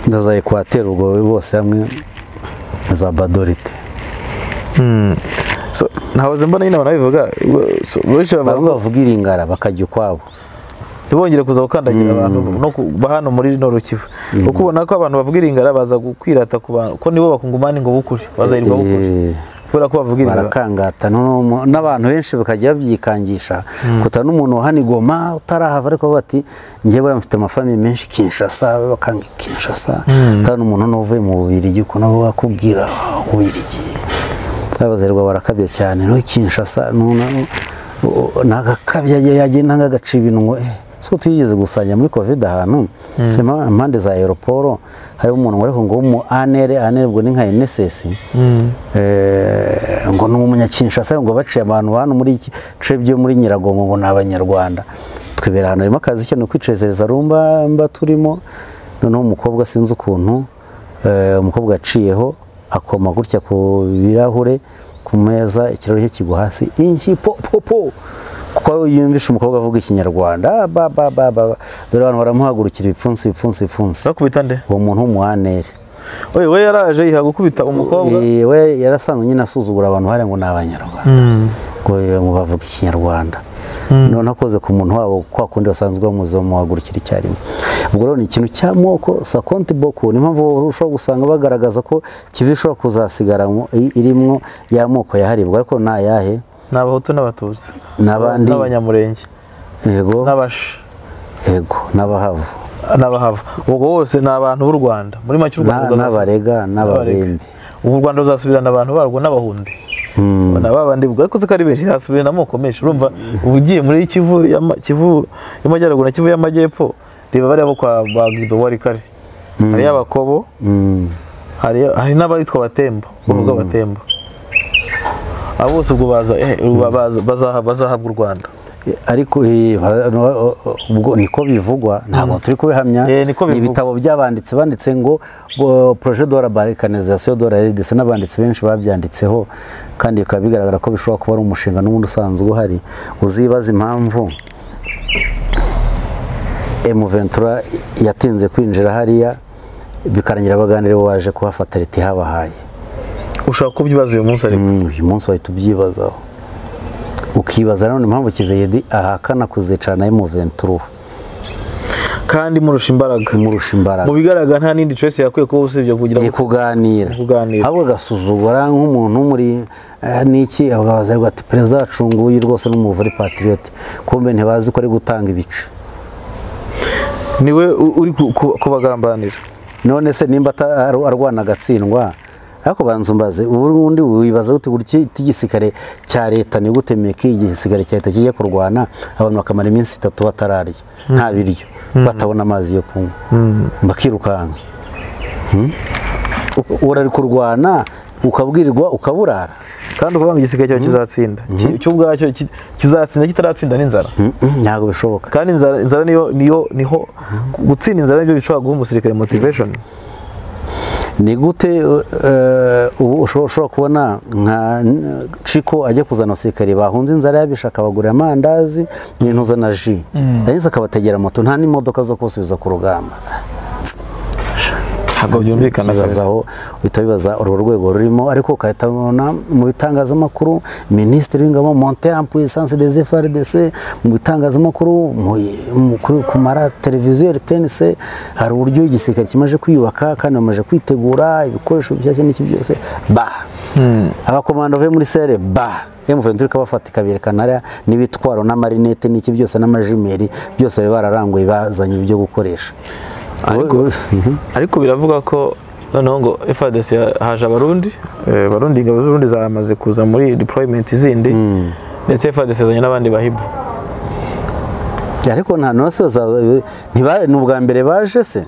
S2: na za ekwateri ubwo bose hamwe za badorite
S3: so ntahoze mbona nyine abantu babivuga so, benshi bavuga
S2: bamwe bavuga iringara bakajya ukwabo
S3: ntibongere kuza gukandagira abantu no ku- ba hano muri no rukivu kuko ubona ko abantu bavuga iringara baza gukwirata ku bantu ko nibo bakungumana ngo bukure bazahirwa bukure
S2: Eh,
S3: kubera ko bavuga iringara
S2: barakangata noneho n'abantu benshi bakajya babyikangisha kuta n'umuntu wa hano i Goma utarahava ariko bati njye buriya mfite amafamiye menshi kinshasa bakanga kinshasa uta n'umuntu n'uvuye mu bubirigi ukuntu aba akubwira ububirigi abazerwa barakabya cyane no kinshasa nagakabya yagiye ntangagaca ibintu ngo eh, so twigeze gusanya muri covid ahantu impa- impande za aeroporo harimo umuntu ngo ariko ngo w'umu anere anere ubwo ni nka enesesi ngo ni umunyakinshasa ngo baciye abantu hano muri iki bice byo muri nyiragongo ngo ni abanyarwanda twibera ahantu harimo akazi cyane kwicezereza rumba mba turimo noneho umukobwa sinzi ukuntu eh, umukobwa yaciyeho akoma gutya ku birahure ku meza ikirahuri cye kigwa hasi inshyi po po po kuko ari yumvisha umukobwa avuga ikinyarwanda ah, ba ba ba ba ba. dore abantu baramuhagurukira ibipfunsi ibipfunsi ibipfunsi
S3: Bakubita nde?
S2: uwo muntu w'umuhanere
S3: Oye, we yaraje yiha gukubita umukobwa.
S2: Eh, we yarasanzwe nyine asuzugura abantu bari ngo ni abanyarwanda ngo eh, ngo bavuga ikinyarwanda none akoze ku muntu wabo kwa kundi basanzwe bamuzi bamuhagurukira icyarimwe ubwo rero ni ikintu cy'amoko sakonti boko niyo mpamvu ushobora gusanga bagaragaza ko kibi ishobora kuzasigara mu- i- irimo y'amoko yaharibwa ariko ni ayahe
S3: Ni abahutu n'abatutsi.
S2: N'abandi?
S3: N'abanyamurenge.
S2: yego
S3: N'abashi.
S2: yego n'abahavu
S3: n'abahava ubwo bose ni abantu b'u rwanda muri make u
S2: Na-
S3: rwanda
S2: n'abarega
S3: n'abarega
S2: n'ababembe
S3: ubu u rwanda ruzasubirana abantu barwo n'abahundi na ba bandi ubwo ariko ko ari benshi zasubirana amoko menshi urumva ubu ugiye muri kivu y'ama- Kivu y'amajyaruguru na kivu y'amajyepfo reba bariya bo kwa ba gido wari kare hariyo abakobo
S2: Mm.
S3: hari hari n'abaritwa abatembo urugo abatembo abo bose ubwo baza eh, ubu baza- bazaha- bazahabwa u rwanda
S2: ariko eh, ba- no- ubwo niko bivugwa ntabwo turi kubihamya
S3: Eh, niko
S2: ni
S3: bivugwa.
S2: ibitabo by'abanditsi banditse ngo ngo projet de la balkanisation de la RDC n'abanditsi benshi babyanditseho kandi bikaba bigaragara ko bishobora kuba ari umushinga n'ubundi usanzwe uhari uzibaza impamvu M23 yatinze kwinjira hariya bikarangira abaganira bo baje kuhafata leta ihabahaye
S3: ushobora kubyibaza uyu munsi ariko
S2: Mm, uyu munsi wahita ubyibazaho ukibaza nanone impamvu kizeyedi ahakana kuzicana M23
S3: kandi murusha imbaraga
S2: imurusha imbaraga
S3: mu bigaragara nta n'indi choice yakwiye kuba usibye kugira
S2: ni
S3: ngo
S2: kuganira
S3: kuganira.
S2: ahubwo agasuzugura nk'umuntu muri eh, niki ababaza ariko ati perezida wacu nguyu rwose ni umuvure patriote kumbe ntibazi ko ari gutanga ibice
S3: niwe u- uri ku- ku- kubagambanira
S2: none se nimba ata- ar- arwana agatsindwa ariko banza umbaze ubundi wibaza gute gutya igisirikare cya leta ni gute meki igisirikare cya leta kijya kurwana abantu bakamara iminsi itatu batararya nta biryo batabona amazi yo kunywa bakirukanka Hmm? U- urari kurwana ukabwirirwa ukaburara
S3: kandi ukuvuga ngo igisigaye cyawe kizatsinda Ki- cyo ubwacyo ki- kizatsinda kitaratsinda n'inzara
S2: Mm, mm, ntabwo bishoboka
S3: kandi inzara inzara niyo niyo niho gutsinda inzara nibyo bishobora guha umusirikare motivation
S2: ni gute uh, uh, ubu usho- ushobora kubona nka n- ciko ajya kuzana abasirikare bahunze inzara yabisha akabagurira amandazi n'intuza na ji yagize akabategera moto nta n'imodoka zo kusubiza ku rugamba
S3: ntabwo byumvikana kabisa
S2: bibazaho uhita wibaza urwo rwego rurimo ariko ugahita ubona mu bitangazamakuru minisitiri w'ingabo monte en puissance des FRDC mu bitangazamakuru mu- mu- kuri- ku mara televiziyo RTNC hari uburyo igisirikare kimaze kwiyubaka kandi bamaze kwitegura ibikoresho bishyashya n'iki byose ba abakomando bavuye muri sere ba M23 ikabafata ikaberekana hariya n'ibitwaro n'amarinete n'iki byose n'amajimeri byose bari bararanguye bazanye ibyo gukoresha
S3: Ariko- ariko biravuga ko noneho ngo FARDC ya- haje abarundi eh, abarundi ingabo z'urundi zamaze kuza muri deployment zindi ndetse FARDC yazanye n'abandi bahibu
S2: ariko nta nose ni ubwa mbere baje se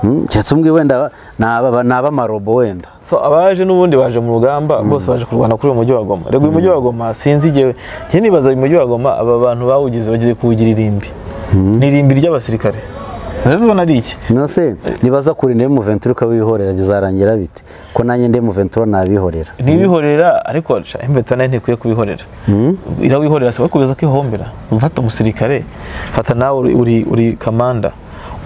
S2: Mm, keretse umbwi wenda ni aba- ni ab'amarobo wenda
S3: so abaje n'ubundi baje mu rugamba bose baje kurwana kuri uyu mujyi wa goma rego uyu mujyi wa goma sinzi igihe njye nibaza uyu mujyi wa goma aba bantu bawugize bagiye kuwugira irimbi ni irimbi ry'abasirikare rero ubona ari iki
S2: nose nibaza kurinda M23 ukabihorera bizarangira bite ko nanjye ndi M23 nabihorera
S3: ntibihorera ariko sha, imveta nayo ntikwiye kubihorera irawihorera si kubeza ko ihombera ufata umusirikare fata nawe uri, uri, uri kamanda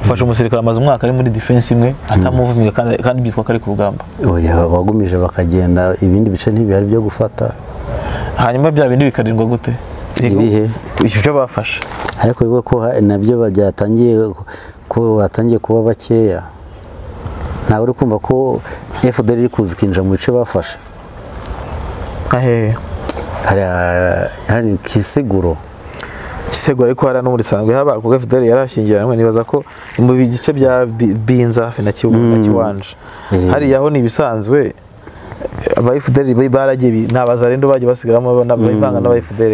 S3: ufashe umusirikare amaze umwaka ari muri defense imwe atamuvumiga kandi, kandi byitwa ko ari ku rugamba
S2: oya bagumije bakagenda ibindi bice ntibihari byo gufata
S3: hanyuma bya bindi bikarindwa gute Yego,
S2: Ibihe?
S3: ibyo bafashe
S2: ariko bivuga ko ha- nabyo byatangiye ko batangiye kuba bakeya ntawe uri kumva ko FDL iri kuza ikinjira mu bice bafashe
S3: nka hehe
S2: hariya hari kisiguro
S3: Kisego ariko hariya no muri Sangwe haba kuko FDL yarashyingiranywe nibaza ko mu bigice bya Bi- Binza hafi na Kibu na Kiwanja
S2: Mm.
S3: hariya ho ni ibisanzwe aba FDL bari- baragiye bi- nta bazarendo bagiye basigaramo n'abivanga n'aba FDL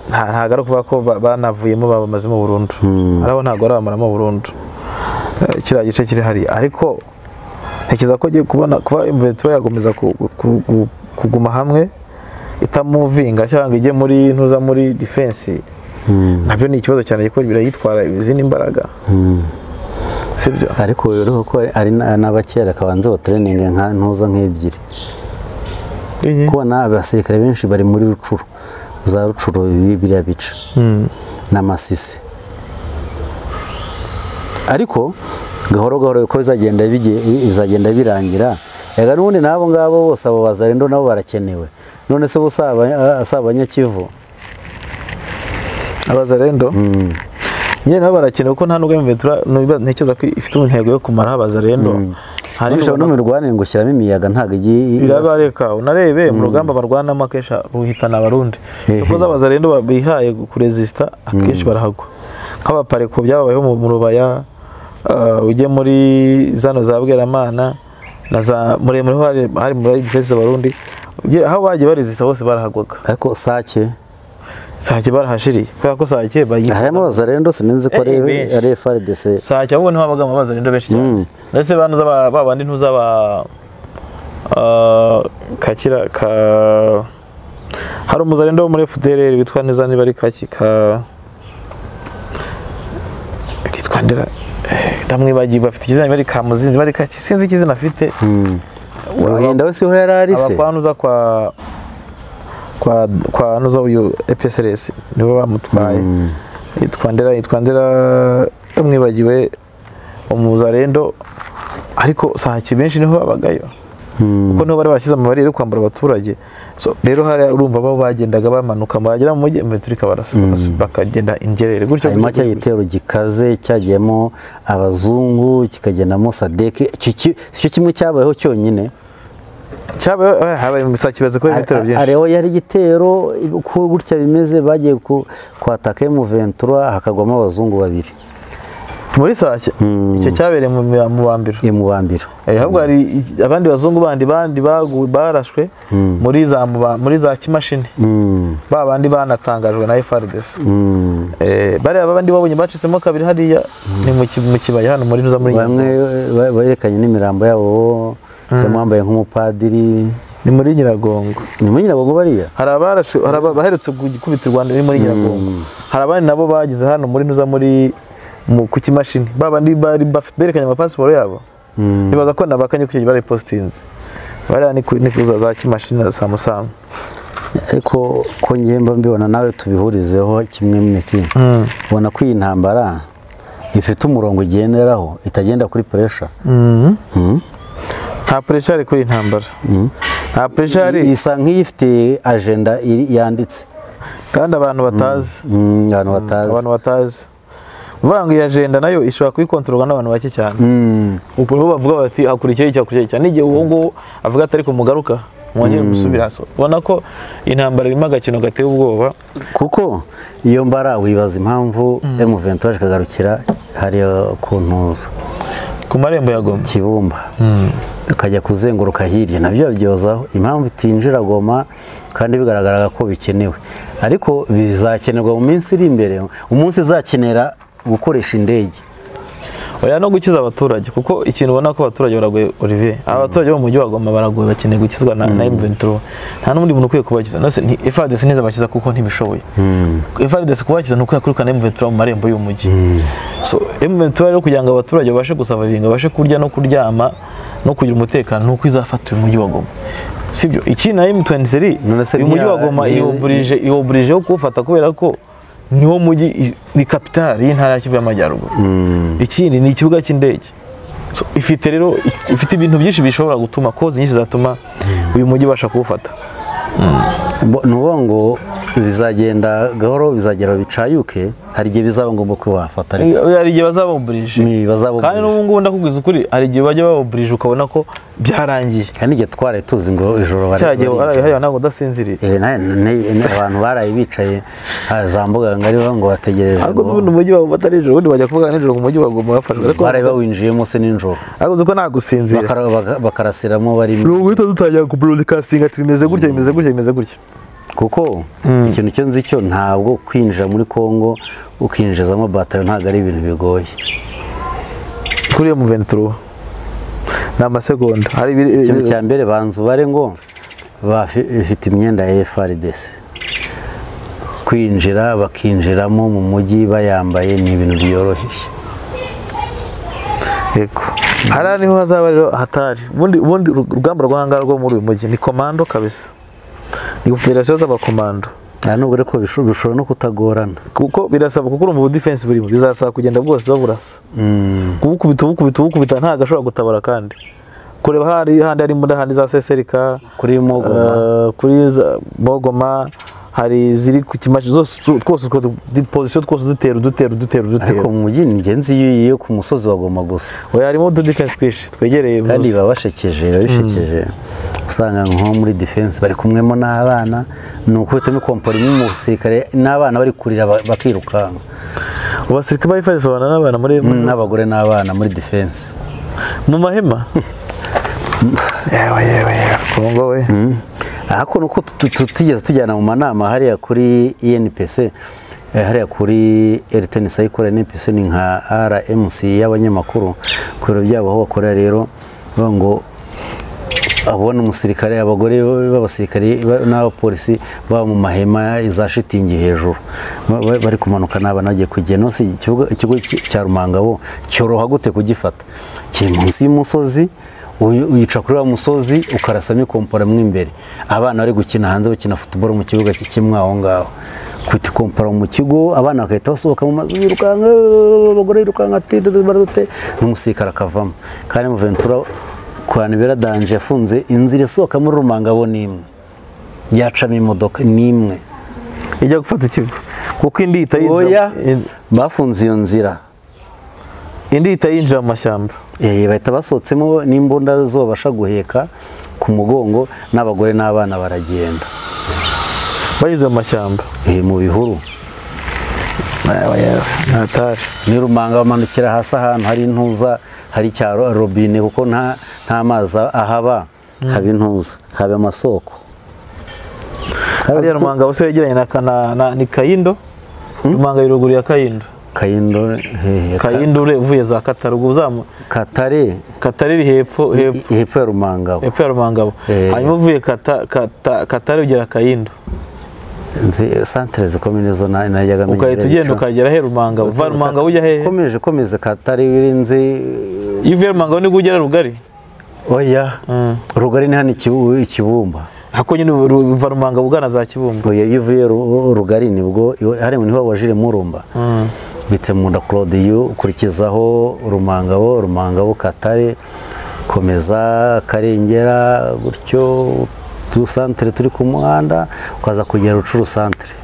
S3: nta- ntabwo ari ukuvuga ko ba- banavuyemo babamazemo burundu arabo ntabwo arabamaramo burundu Eh, kiriya gice kiri hariya ariko ntekereza ko ugiye kubona kuba imventura yakomeza ku- ku- ku- kuguma hamwe itamuvinga cyangwa ngo ijye muri ntuza muri defense nabyo ni ikibazo cyane kuko birayitwara izindi mbaraga sibyo
S2: ariko uriho ko ari- ari na- n'abakera kabanza batreninga nka ntuza nk'ebyiri kubona abasirikare benshi bari muri rucuru za rucuru ibi- biriya bica n'amasisi ariko gahoro gahoro uko bizagenda bige- bizagenda birangira yaga n'ubundi n'abo ngabo bose abo bazarendo nabo barakenewe none se bo si aba- si abanyakivu
S3: abazarendo nyine nabo barakenewe kuko nta nubwo imventura nubwo ntekereza ko ifite intego yo kumaraho abazarendo hari
S2: Nubwo no mu mirwanire ngo ushyiramo imiyaga ntabwo igiye i-
S3: biraba reka unarebe mu rugamba barwanamo akenshi ruhitana abarundi
S2: Hehe.
S3: kuko z'abazarendo ba- bihaye kuresisita akenshi barahagwa nk'abapareko byababayeho mu- mu rubaya ah, ujye muri zano za bweramana na za muremure ho hari- hari muri defense abarundi ujye- aho bagiye baresisita bose barahagwaga
S2: ariko sake
S3: sake barahashiriye kubera ko sake bayi
S2: harimo abazarendo sinzi ko ari
S3: Eh, benshi.
S2: ari FRDC
S3: sake ahubwo niho habagamo abazarendo benshi cyane
S2: Mm.
S3: ndetse banuza ba ba bandi ntuza ba ah, kakira ka hari umuzarendo wo muri FDLR witwa neza niba ari kaki ka kitwa ndera eh, ndamwibagiye bafite ikizina niba ari kamuzinzi niba ari kaki sinzi ikizina afite
S2: uruhinda we siho yari ari se
S3: abakwanuza kwa kwa kwa nuza uyu EPSRS nibo bamutwaye yitwa ndera yitwa ndera yamwibagiwe umuzarendo ariko sahaki benshi niho babagayo kuko niho bari bashyize amabariyeri yo kwambura abaturage so rero hariya urumva bo bagendaga bamanuka bagera mu mujyi imvura ikabarasa bakas- bakagenda ingerere gutyo
S2: hanyuma
S3: gutyo
S2: cya
S3: gutyo.
S2: gitero gikaze cyagiyemo abazungu kikagendamo sadeke Iki- iki- si cyo kimwe cyabayeho cyonyine
S3: cyabaye eh, habaye sahaki bazi ko ibitero byinshi
S2: areho yari igitero uko gutya bimeze bagiye ku- kwataka mu ventura hakagwamo abazungu babiri
S3: muri sahaki icyo cyabereye mu mi- mu bambiro
S2: imubambira
S3: Eh, ahubwo hari i- abandi bazungu bandi bandi bagu- barashwe muri za muba- muri za kimashini ba bandi banatangajwe na FRDC Eh, bariya bandi babonye bacitsemo kabiri hariya ni mu ki- mu kibaya hano muri nuza muri
S2: bamwe
S3: Nyiragongo.
S2: ba- berekanye n'imirambo yabo harimo uwambaye nk'umupadiri
S3: ni muri Nyiragongo
S2: ni muri nyiragongo bariya
S3: hari abarashwe hari abaherutse gukubitirwa ni muri Nyiragongo hari abandi nabo bagize hano muri nuza muri mu ku kimashini ba bandi bari baf- berekanye amapasiporo yabo bibaza ko nabakanye ku bari postinze bariya ni ku- ni kuza za kimashini na samusamu
S2: ariko ko ngemba mbibona nawe tubihurizeho kimwe mwiki ubona ko iyi ntambara ifite umurongo igenderaho itagenda kuri puresha
S3: nta puresha ari kuri iyi ntambara nta puresha hari
S2: isa nk'iyifite ajenda iri- yanditse
S3: kandi abantu batazi
S2: Mm, abantu batazi
S3: abantu batazi uvuga ngo iyi ajenda nayo ishobora kuyikontororwa n'abantu bake cyane ubwo nibo bavuga bati hakurikiyeho iki hakurikiyeho iki cyane n'igihe uwo nguwo avuga ati ariko mugaruka mwongere musubire hasi ubona ko intambara irimo agakino gateye ubwoba
S2: kuko iyo mbara wibaza impamvu M23 ikagarukira hariya ku ntuza
S3: ku marembo ya goma
S2: kibumba ukajya kuzenguruka hirya nabyo babyozaho impamvu itinjira goma kandi bigaragaraga ko bikenewe ariko bizakenerwa mu minsi iri imbere umunsi izakenera gukoresha indege
S3: oya no gukiza abaturage kuko ikintu ubona ko abaturage baragoye Olivier abaturage bo mu mujyi wa Goma baragoye bakeneye gukizwa na, na M23 nta n'undi muntu ukwiye kubakiza nose nti FARDC ntizabakiza kuko ntibishoboye FARDC kubakiza ni uko yakurikana M23 mu marembo y'umujyi so M23 rero kugira ngo abaturage babashe gusavavinga babashe kurya no kuryama no kugira umutekano ni uko izafata uyu mujyi wa Goma sibyo ikindi na M23
S2: None se
S3: uyu mujyi wa
S2: ntiya-
S3: Goma
S2: ni-
S3: iyoburije iyoburije yo kuwufata kubera ko niwo mujyi i- ni kapitali y'intara ya Kivu y'Amajyaruguru ikindi ni ikibuga cy'indege So, ifite rero ifite ibintu byinshi bishobora gutuma kozi nyinshi zatuma uyu mujyi ubasha kuwufata
S2: Bo- ni ukuvuga ngo bizagenda gahoro bizagera bicayuke hari igihe bizaba ngombwa ko bafata ariko
S3: hari igihe bazabawuburije
S2: ni bazaba
S3: kandi n'ubu ngubu ndakubwiza ukuri hari igihe bajya bawuburije ukabona ko byarangiye
S2: kandi igihe twari tuzi ngo ijoro bari-
S3: cya gihe
S2: bari-
S3: waraye hariya ntabwo udasinziriye
S2: Eh, na- na- na- abantu baraye bicaye ah, za mbuga ngari bavuga ngo bategereje
S3: ariko uzi
S2: ngo-
S3: ubundi umujyi bawufata nijoro ubundi bajya kuvuga nijoro mu mujyi bagomba bafashwe ariko
S2: baraye bawinjiyemo se n'ijoro
S3: ariko uzi ko nta gusinzira
S2: Bakara- baka- bakarasiramo
S3: ni
S2: barimo
S3: uguhita dutangira ku broadcasting ati bimeze gutya bimeze gutya bimeze gutya
S2: kuko ikintu cyo nzi cyo ntabwo kwinjira muri congo ukinjizamo batari ntabwo ari ibintu bigoye
S3: kuriya mu venturo ni amasegonda hari ibiri-
S2: ikintu cya mbere banza ubare ngo bafite imyenda ya FRDC kwinjira bakinjiramo mu mujyi bayambaye ni ibintu byoroshye
S3: yego hariya niho hazaba rero hatari ubundi ubundi urugamba rw'ahangaha rwo muri uyu mujyi ni komando kabisa ni federasiyo z'abakomando
S2: nta nubwo ariko bisho- bishobora no kutagorana
S3: kuko birasaba kuko urumva ubudefense burimo bizasaba kugenda bwose baburasa kubukubita ubukubita ubukubita ntabwo ashobora gutabara kandi kureba hari handi harimo handi za seserika
S2: kuri Mogoma.
S3: eh, kuri za- mogoma hari ziri ku kimashi zose tu- twose utwo du- pozisiyo twose dutera dutera dutera
S2: ariko
S3: dutera
S2: mu mujyi ni ingenzi iyo ugiye ku musozi wagomba gusa
S3: oya harimo ududefense twinshi twegereye
S2: kandi
S3: bose.
S2: biba bashekeje biba bishekeje usanga nko muri defense bari kumwemo n'abana ni ukubitamo kompora imwe mu musirikare n'abana bari kurira ba- bakirukanka
S3: abasirikare ba FARDC babana n'abana muri muri-
S2: n'abagore n'abana muri defense
S3: mu mahema yewe yewe yewe kongo we
S2: ariko nuko tu- tu- tutigeze tujyana mu manama hariya kuri INPC eh, hariya kuri Airtel Cycle INPC ni nka RMC y'abanyamakuru ku biro byabo aho bakora rero bavuga ngo abona umusirikare abagore b'abasirikare ba- n'abapolisi baba mu mahema za shitingi hejuru Ba- ba- bari kumanuka n'abana bagiye kugenda no si ikibuga- ikigo ki- cya rumangabo cyoroha gute kugifata kiri munsi y'umusozi uyu- uyica kuri wa musozi ukarasamo ikompora mo imbere abana bari gukina hanze bakina futuboro mu kibuga ki- kimwe aho ngaho kwita ikompora mu kigo abana bagahita basohoka mu mazu birukanka "Eh, abagore birukanka tidede baradute n'umusirikare akavamo kandi mu ventura kwanibera danje yafunze inzira isohoka muri rumangabo ni imwe yacamo imodoka ni imwe
S3: ijya gufata ikigo kuko indi ihita
S2: oya
S3: yinjira in-
S2: bafunze iyo nzira
S3: indi ihita yinjira mu mashyamba
S2: Eh, bahita basohotsemo n'imbunda zobasha guheka ku mugongo n'abagore n'abana baragenda
S3: banyuze mu mashyamba
S2: Eh, mu bihuru
S3: ntatari
S2: ni rumanga bamanukira hasi ahantu hari intuza hari icyaro robine kuko nta nta mazi ahaba haba intuza haba amasoko
S3: hariya rumanga bose yegeranye na kana na ni kayindo rumanga iri ruguru ya kayindo
S2: kayindo eh,
S3: kayindo ure- uvuye za katarugu uzamu
S2: katare
S3: katare iri hepfo hepfo
S2: hepfo ya rumangabo
S3: hepfo ya rumangabo
S2: Eh.
S3: hanyuma uvuye Kata- Kata- katare ugera kayindo
S2: nzi santire zikomeye nizo na- najyaga menyera
S3: ugahita ugenda
S2: bico.
S3: ukagera he rumangabo va rumangabo ujya hehe
S2: komeje komeze katari wirinzi
S3: iyo uvuye rumangabo nibwo ugera rugari
S2: oya
S3: Mm.
S2: rugari ni hano Ikibu- ikibumba
S3: hako nyine ru- va rumangabo ugana za kibumba
S2: oya iyo uvuye Ru- rugari nibwo iwe- hariya niho wajire murumba bitsemunda claude ukurikizaho rumangabo rumangabo katare komeza karengera gutyo tu santere turi ku muhanda ukaza kugera rucuru santere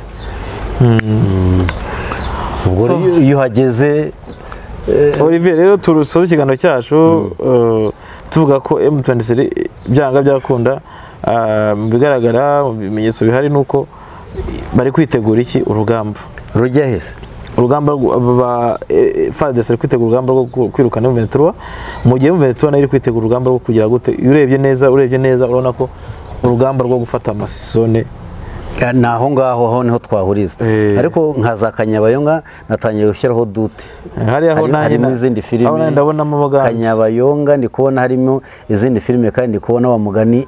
S2: ubwo
S3: So-
S2: rero iyo uhageze
S3: Olivier rero turusoza ikiganiro cyacu eh, tuvuga ko M23 byanga byakunda ah, mu bigaragara mu bimenyetso bihari ni uko bari kwitegura iki urugamba
S2: rujya hese
S3: urugamba rwo- ba eh, eh, FARDC bari kwitegura urugamba rwo ku- kwirukana M23 mu gihe M23 nayo iri kwitegura urugamba rwo kugira gute iyo urebye neza urebye neza urabona ko urugamba rwo gufata amasisone
S2: Ya, ni aho ngaho aho niho twahuriza
S3: Eh.
S2: ariko nka za kanyabayonga natangiye gushyiraho dute
S3: hariya aho
S2: Hari-
S3: nanjye
S2: harimo
S3: na-
S2: izindi filime
S3: aho nanjye ndabonamo abaganzi.
S2: kanyabayonga ndi kubona harimo izindi filime kandi ndi kubona wa mugani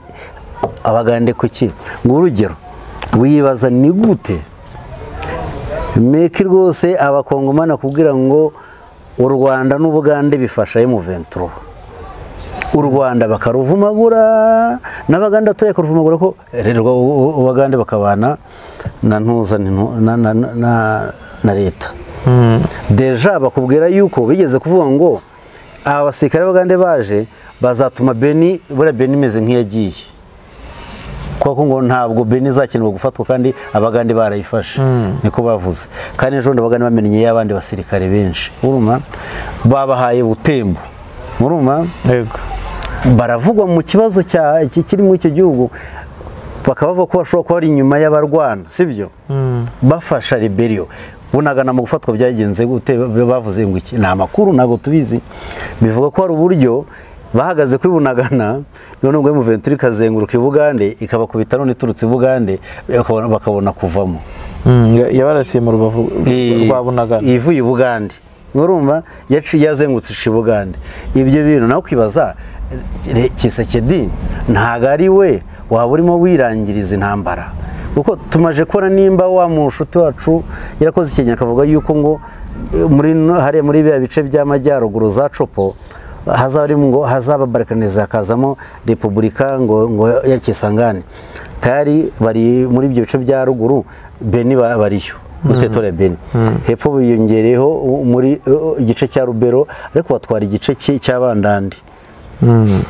S2: abagande kuki ngo urugero wibaza ni gute meki rwose abakongomani bakubwira ngo u rwanda n'ubugande bifasha emuventuro u rwanda bakaruvumagura n'abaganda batoya bakaruvumagura ko rero u- u- ubagande bakabana na ntuza ni ntu- na, na, na, na- na leta deja bakubwira yuko bigeze kuvuga ngo aba basirikare b'abagande baje bazatuma beni buriya beni imeze nk'iyagiye kuko ngo ntabwo beni izakenerwa gufatwa kandi abagande barayifashe niko bavuze kandi ejo bundi abagande bamenye y'abandi basirikare benshi uruma babahaye butembo muruma
S3: yego
S2: baravugwa mu kibazo cya iki- kiri muri icyo gihugu bakaba bavuga ko bashobora kuba ari inyuma y'abarwana sibyo bafasha rebellion bunagana mu gufatwa byagenze gute bavuze ngo iki ni amakuru ntabwo tubizi bivuga ko hari uburyo bahagaze kuri bunagana none ubwo muventuri ikazenguruka i bugande ikabakubita none iturutse i bugande bakabona- bakabona kuvamo
S3: yabarasiye mu rubavu rwa bunagana
S2: ivuye i bugande urumva yaciye yazengutse ica i bugande ibyo bintu nawe ukibaza re- kisekedi ntabwo ari we waba urimo wirangiriza intambara kuko tumaje kubona nimba wa mushuti wacu yarakoze ikintu akavuga yuko ngo eh, muri no- hariya muri biriya bice by'amajyaruguru za copo hazaba harimo ngo hazaba balkanize hakazamo repubulika ngo ngo ya kisangani tayari bari muri ibyo bice bya ruguru beni ba- bariyo mutetore beni hepfo biyongereyeho u- muri uh, igice cya rubero ariko batwara igice cy'i- cy'abandandi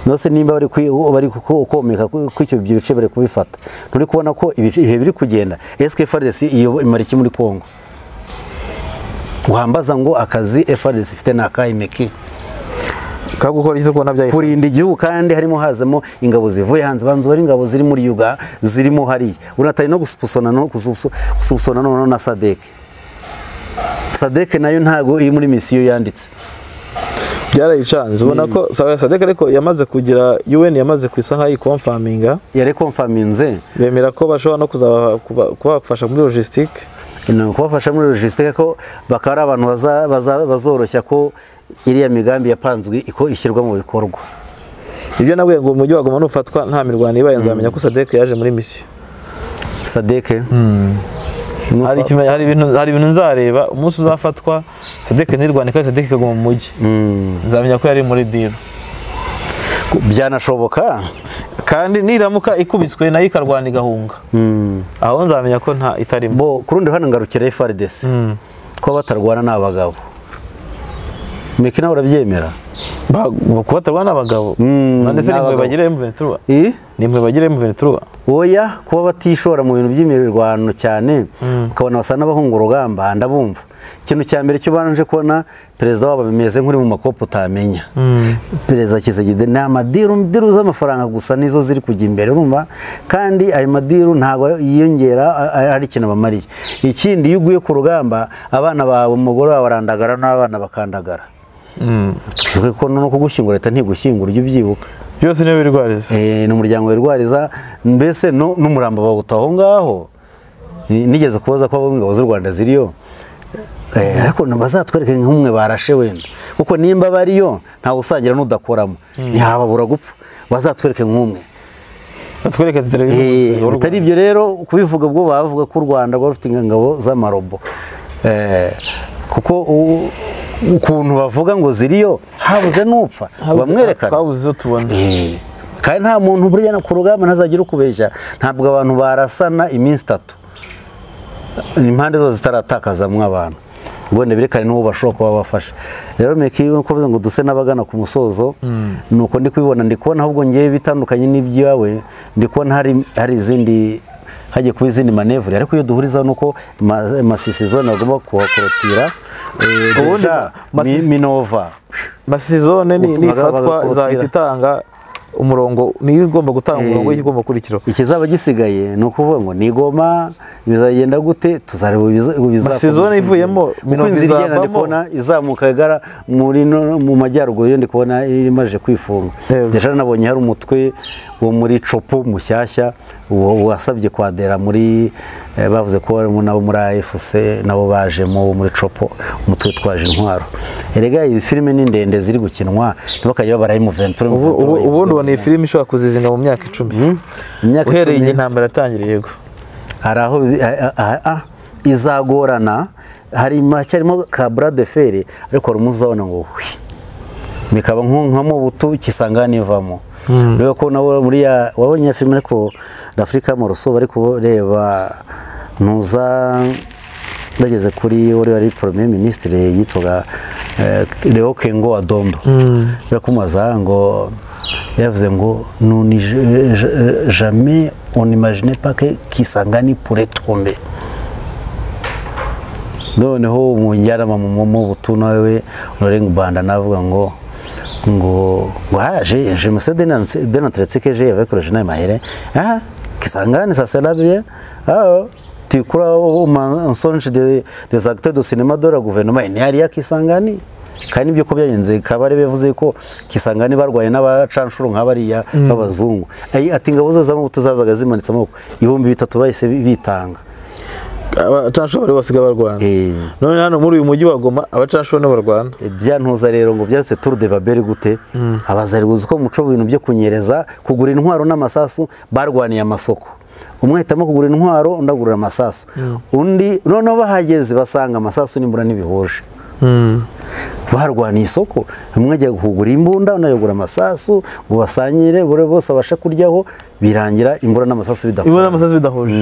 S2: nose nimba bari kwi- bari ku- komeka ku ku icyo ibyo bice bari kubifata nturi kubona ko ibice- ibihe biri kugenda SKFRDC iyo imara iki muri Kongo wambaza ngo akazi FRDC ifite ni akahe meki
S3: ka gukora isuku nabyaye
S2: kurinda igihugu kandi harimo hazamo ingabo zivuye hanze banzu bari ingabo ziri muri Yuga zirimo hariya unatari no gusupusona no gusupso- gusupsona no na Sadek Sadek nayo ntago iri muri misiyo yanditse
S3: byarayicanze ubona ko sa- sadek ariko yamaze kugira un yamaze kwisa nkaho yikomfaminga
S2: yari konfaminze
S3: bemera ko bashobora no kuzaba- kuba- kubafasha muri logisitike
S2: ni ukubafasha muri logisitike ko bakaba ari abantu baza- baza- bazoroshya ko iriya migambi yapanzwe iko ishyirwa mu bikorwa
S3: ibyo nabwiye ngo umujyi waguma nufatwa nta mirwano ibaye nzamenya ko sadek yaje muri misiyo
S2: sadeke
S3: hari ikime- hari ibintu hari ibintu nzareba umunsi uzafatwa sadek ntirwane kandi sadek ikaguma mu mujyi nzamenya ko yari muri diro
S2: byanashoboka
S3: kandi niramuka ikubiswe nayo ikarwana igahunga
S2: Mm.
S3: aho nzamenya ko nta itarimo
S2: bo ku rundi ruhande ngarukira FRDC ko batarwana ni abagabo miki nawe urabyemera
S3: Ba- kubatarwa n'abagabo
S2: Mm,
S3: none se
S2: ni
S3: nimwe
S2: abagabo.
S3: bagire M23
S2: Eh?
S3: nimwe bagire M23
S2: oya kuba batishora mu bintu by'imirwano cyane ukabona basa n'abahunga urugamba ndabumva ikintu cya mbere cyo banje kubona perezida wabo ameze nk'uri mu makopo utamenya perezida Kisegide ni amadiru diru z'amafaranga gusa nizo ziri kujya imbere urumva kandi ayo madiru ntabwo yiyongera a- a- ari ikintu bamariye ikindi iyo uguye ku rugamba abana bawe umugore wawe arandagara n'abana bakandagara twibuke ko no kugushyingura leta ntigushyingura ujye ubyibuka
S3: byose niyo birwariza
S2: Eh, ni umuryango wirwariza mbese no- n'umurambo bawuta aho ngaho Eh, nigeze kubaza ko abo ingabo z'u rwanda ziriyo Eh, ariko bazatwereke nk'umwe barashe wenda kuko nimba bariyo ntawe usangira n'udakoramo ntihababura gupfa bazatwereke nk'umwe
S3: batwereka
S2: Eh,
S3: televiziyo
S2: bitari ibyo rero kubivuga ubwo bavuga ko u rwanda rwari rufite ingabo z'amarobo Eh, kuko u- ukuntu bavuga ngo ziriyo habuze n'upfa bamwerekana
S3: twabuze izo tubona
S2: Eh, kandi nta muntu burya no ku rugamba ntazagira ukubeshya ntabwo abantu barasana iminsi itatu impande zose zitaratakazamwo abantu ubundi berekane n'uwo bashobora kuba bafasha rero meki uko bivuze ngo duse n'abagana ku musozo ni uko ndi kubibona ndi kubona ahubwo ngewe bitandukanye n'ibyawe ndi kubona hari hari izindi hagiye kuba izindi manevure ariko iyo duhurizaho ni uko ma- masisi zone bagomba kuhakorotira eh,
S3: Ubundi
S2: Deja, Mi-
S3: Masisi-
S2: minova
S3: masizone ni
S2: Ubutumwa
S3: ifatwa
S2: bw'abagakotira.
S3: izahita itanga umurongo niyo igomba gutanga umurongo w'ikigomba gukurikiraho
S2: ikizaba gisigaye ni ukuvuga ngo ni igoma bizagenda gute tuzareba ibiza- ibizakomeza
S3: Masezerano ivuyemo,
S2: Kuko
S3: Minova
S2: inzira igenda
S3: izavamo.
S2: ndi kubona izamuka igana muri no- mu majyaruguru yo ndi kubona imaze kwifunga
S3: Yego.
S2: deja nabonye hari umutwe wo muri copo mushyashya uwo wasabye kwadera muri eh, bavuze ko barimo nabo muri AFC nabo bajemo bo muri copo umutwe twaje intwaro erega izi filime ni ndende ziri gukinwa ntibakajya babara mu 23
S3: ubu ubu ubundi ubona iyi filime ishobora kuzizinga mu myaka icumi
S2: imyaka icumi.
S3: uhereye igihe intambara yatangiriye yego
S2: hari aho bi- a- a- a- izagorana hari macyarimo ka bras de fer ariko hari umuzabona ngo hwi bikaba nko- nka mu butu kisangani ivamo rero ko nawe muri ya wabonye ya filime ariko Afrika mu rusobe ariko ureba ntuza bageze kuri uri wari premier ministre yitwaga eh, Leo Kengo Adondo bakumubaza ngo yavuze ngo nuni je- je- jamais on n'imaginait pas que Kisangani pourrait tomber noneho umujyanama mu mu butu nawe Laurent Gbanda navuga ngo ngo ngo ah je je me suis dénoncé dénoncé que j'ai avec le jeune Mahere ah Kisangani ça c'est là bien ah oh. tu crois au mensonge des des acteurs de cinéma de la gouvernement il n'y a rien Kisangani kandi n'ibyo uko byagenze kabare bivuze ko kisanga barwaye n'abacanshuro nk'abariya b'abazungu Ay- ati ingabo zose z'amabuto zazaga zimanitse amaboko ibihumbi bitatu bahise bitanga
S3: abacanshuro basigaye barwana
S2: Eh.
S3: none hano muri uyu mujyi wa goma abacanshuro nibo barwana
S2: byantuza rero ngo byatse tour de babel gute abazari buzi ko muco mu bintu byo kunyereza kugura intwaro n'amasasu barwaniye amasoko umwe ahitamo kugura intwaro undi agura amasasu undi noneho bahageze basanga amasasu n'imbura ntibihuje barwaniye isoko umwe ajya kugura imbunda undi agura amasasu ngo basangire buri bose abashe kuryaho birangira imbura n'amasasu bidakora
S3: ibona amasazi bidahuje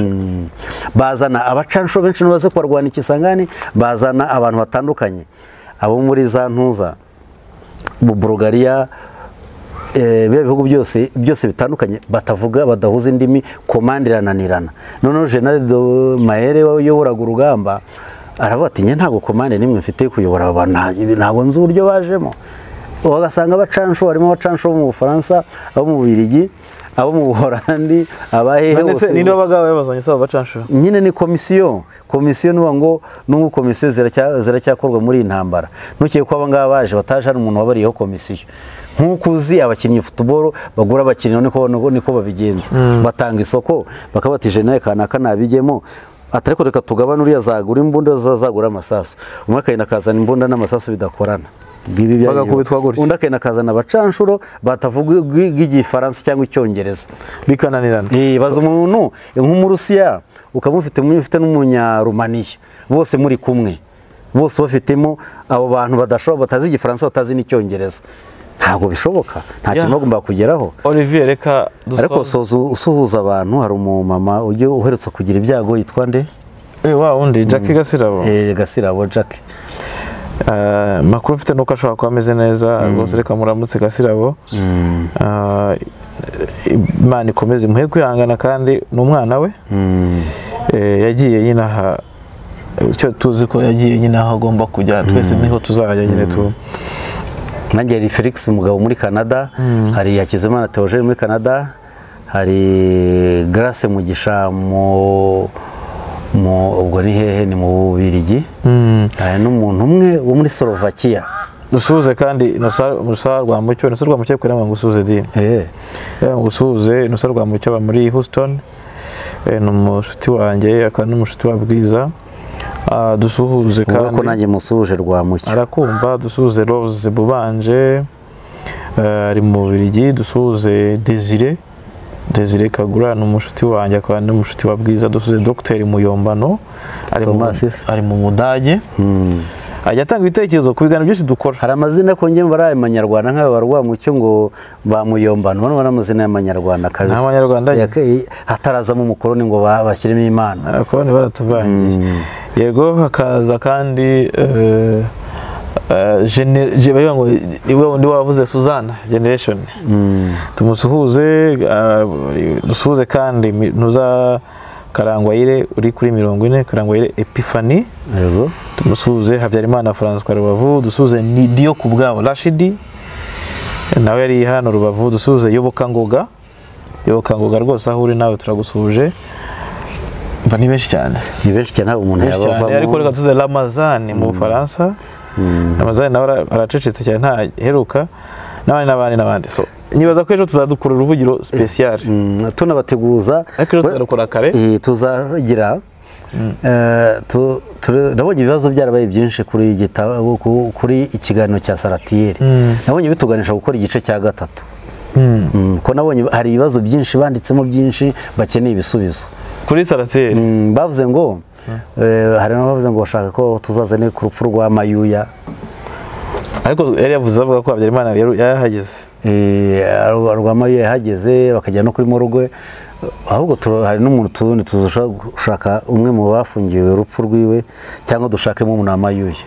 S2: bazana abacanshuro benshi baze kubarwana ikisangane bazana abantu batandukanye abo muri za ntuza mu burugariya eh, biriya bihugu byose byose bitandukanye batavuga badahuza indimi komande irananirana noneho jenali mayere wayoboraga urugamba aravuga ati njye ntabwo komande n'imwe mfite yo kuyobora aba bantu nta- ibi ntabwo nzi uburyo bajemo ugasanga abacansho harimo abacansho bo mu bufaransa abo mu Bubiligi abo mu buhorandi abahehe
S3: none se
S2: bose
S3: ninde wabaga yabazanye se abo bacanshuro
S2: nyine ni komisiyo komisiyo nuba ngo n'ubu komisiyo ziracya- ziracyakorwa muri iyi ntambara ntukeke ko abangaba baje bataje hari umuntu wabariyeho komisiyo nk'uko uzi abakinnyi futuboro bagura abakinnyi niko niko- niko babigenza batanga isoko bakabati jenali kanaka ntabijyemo ati ariko reka tugabane uriya zagura imbunda uza zagura amasasu umwe akagenda akazana imbunda n'amasasu bidakorana Ngibi byagiye-
S3: Bagakubitwa gutya.
S2: undi akagenda akazana abacanshuro batavuga igifaransa cyangwa icyongereza
S3: bikananirana
S2: Eh, baza umuntu nk'umurusiya ukamufite mufite n'umunyarumaniya bose muri kumwe bose bafitemo abo bantu badashobora batazi igifaransa batazi n'icyongereza ntabwo bishoboka nta
S3: Yeah.
S2: kintu bagomba kugeraho
S3: olivier reka
S2: ariko
S3: dusoze
S2: usoza- usuhuza abantu hari umumama ujya uherutse kugira ibyago yitwa nde
S3: Eh, wa wundi jackie gasirabo
S2: Eh, gasirabo jack
S3: Eh, makuru mfite nuko ashobora kuba ameze neza rwose reka muramutse gasirabo Eh, imana ikomeze imuhe kwihangana kandi ni umwana we Eh, yagiye nyine aha icyo tuzi ko yagiye nyine aho agomba kujya twese niho tuzajya nyine tu
S2: nanjye hari felix mugabo muri canada hari hakizimana theogene muri canada hari grace mugisha mu mu ubwo ni hehe ni mu bubirigi hari n'umuntu umwe wo muri slovakia
S3: dusuhuze kandi Innocent- innocent rwa mucyo innocent rwa mucyo kugira ngo usuhuze dini
S2: Eh,
S3: Eh, gusuhuze innocent rwa mucyo aba muri houston Eh, ni umushuti wanjye akaba n'umushuti wa bwiza Ah, dusuhuze
S2: ubwo ko
S3: kandi
S2: nanjye musuje rwa mucyo
S3: arakumva dusuhuze rose bubanje eh, ari mu bubiligi dusuhuze desire desire kagura ni umushuti wanjye akaba ni umushuti wa bwiza dusuhuze dogiteri muyombano ari mu,
S2: Thomas Ife.
S3: ari mu mudage
S2: Mm.
S3: ajya atanga ibitekerezo ku biganiro byinshi dukora
S2: hari amazina ko njye bari abanyarwanda nk'aba rwa mucyo ngo bamuyombana bano bari amazina y'amanyarwanda kabisa
S3: N'abanyarwanda nyine.
S2: Yake- hatarazamo umukoroni ngo ba- bashyiremo imana
S3: abakoroni baratuvangiye yego hakaza kandi eh, eh, gene- ge- bavuga ngo niwe wundi wavuze suzana generation tumusuhuze ah, dusuhuze kandi mi- ntuza karangwayire uri kuri mirongo ine karangwayire epifani
S2: yego
S3: tumusuhuze habyarimana francois rubavu dusuhuze nidiyo ku bwabo rashidi nawe yari hano rubavu dusuhuze yobokangoga yobokangoga rwose aho uri nawe turagusuhuje mba ni benshi cyane
S2: ni benshi cyane ntabwo umuntu
S3: benshi cyane ariko
S2: yabavamo
S3: reka tuze ramazani mu bufaransa ramazani nawe ara- aracecetse cyane ntaheruka n'abandi n'abandi n'abandi so nibaza ko ejo tuzadukura uruvugiro special
S2: Mm, tunabateguza
S3: ariko ejo tuzadukura kare
S2: Eh, tuzagira eh, tu- tu- nabonye ibibazo byarabaye byinshi kuri igitabo ku- kuri ikiganiro cya saratiyeri nabonye bituganisha gukora igice cya gatatu Mm, ko nabonye hari ibibazo byinshi banditsemo byinshi bakeneye ibisubizo
S3: kuri saraseri
S2: Mm, bavuze ngo eh, hari n'abavuze ngo bashaka ko tuzazane ku rupfu rwa mayuya
S3: ariko yari yavuze avuga ko habyarimana yari- yarahageze
S2: Eh, Rwamayo yahageze bakajya no kuri morgue ahubwo turo- hari n'umuntu tundi tuzashaka gushaka umwe mu bafungiwe urupfu rwiwe cyangwa dushakemo umuntu wamayuye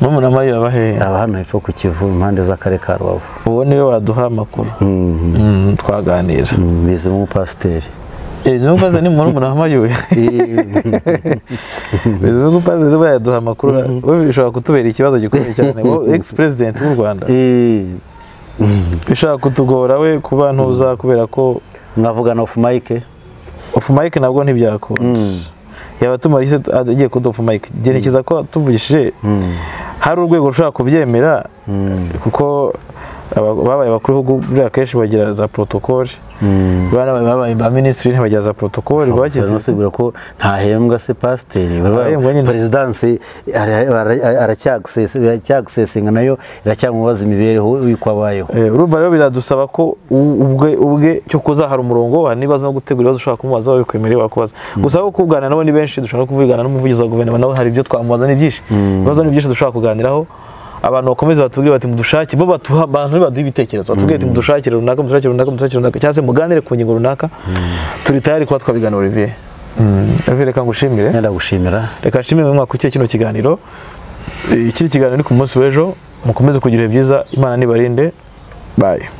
S3: murumuna mayo yabahehe
S2: aba hano hepfo ku kivu impande z'akarere ka rubavu
S3: uwo niwe waduha amakuru Mm, twaganira
S2: Mm, bizima umupasiteri
S3: bizima upaze ni murumuna wa mayuya bizima upaze ziba yaduha amakuru wowe bishobora kutubera ikibazo gikomeye cyane wowe ex president w'u rwanda
S2: Eh,
S3: bishobora kutugora we kuba ntuza kubera ko
S2: mwavugana ofu mayike
S3: ofu mike nabwo ntibyakunda yaba tumara isi agiye kuduha ofu mike gerekeza ko tuvugishije hari urwego rushobora kubyemera kuko aba- babaye abakuru b'ibihugu buriya kenshi bagira za porotokole barabaye babaye ba minisitiri bagira za porotokole
S2: Bagize
S3: bagize
S2: asubira ko ntahembwa se pasiteri
S3: Arahembwa nyine.
S2: perezidansi ara- ara- aracyagisesi- aracyagisesinga nayo iracyamubaza imibereho y'uko abayeho
S3: Eh, urumva rero biradusaba ko u- ubwe ubwe cyo kuza hari umurongo hari n'ibibazo no gutegura ibibazo ushobora kumubaza wabikwemereye wakubaza gusa aho kuganira nabo ni benshi dushobora no kuvugana n'umuvugizi wa guverinoma nawe hari ibyo twamubaza ni byinshi ibibazo ni byinshi dushobora kuganiraho abantu bakomeze batubwire bati mudushake bo batuha abantu baduha ibitekerezo batubwire bati mudushakire runaka mudushakire runaka mudushakire runaka cyangwa se muganire ku ngingo runaka turi tayari kuba twabigana Olivier Mm, Olivier reka ngushimire
S2: ndagushimira
S3: reka nshimire mwaka ukurikiye kino kiganiro Eh, iki ni ikiganiro ni ku munsi w'ejo mukomeze kugira ibihe byiza imana nibarinde bayi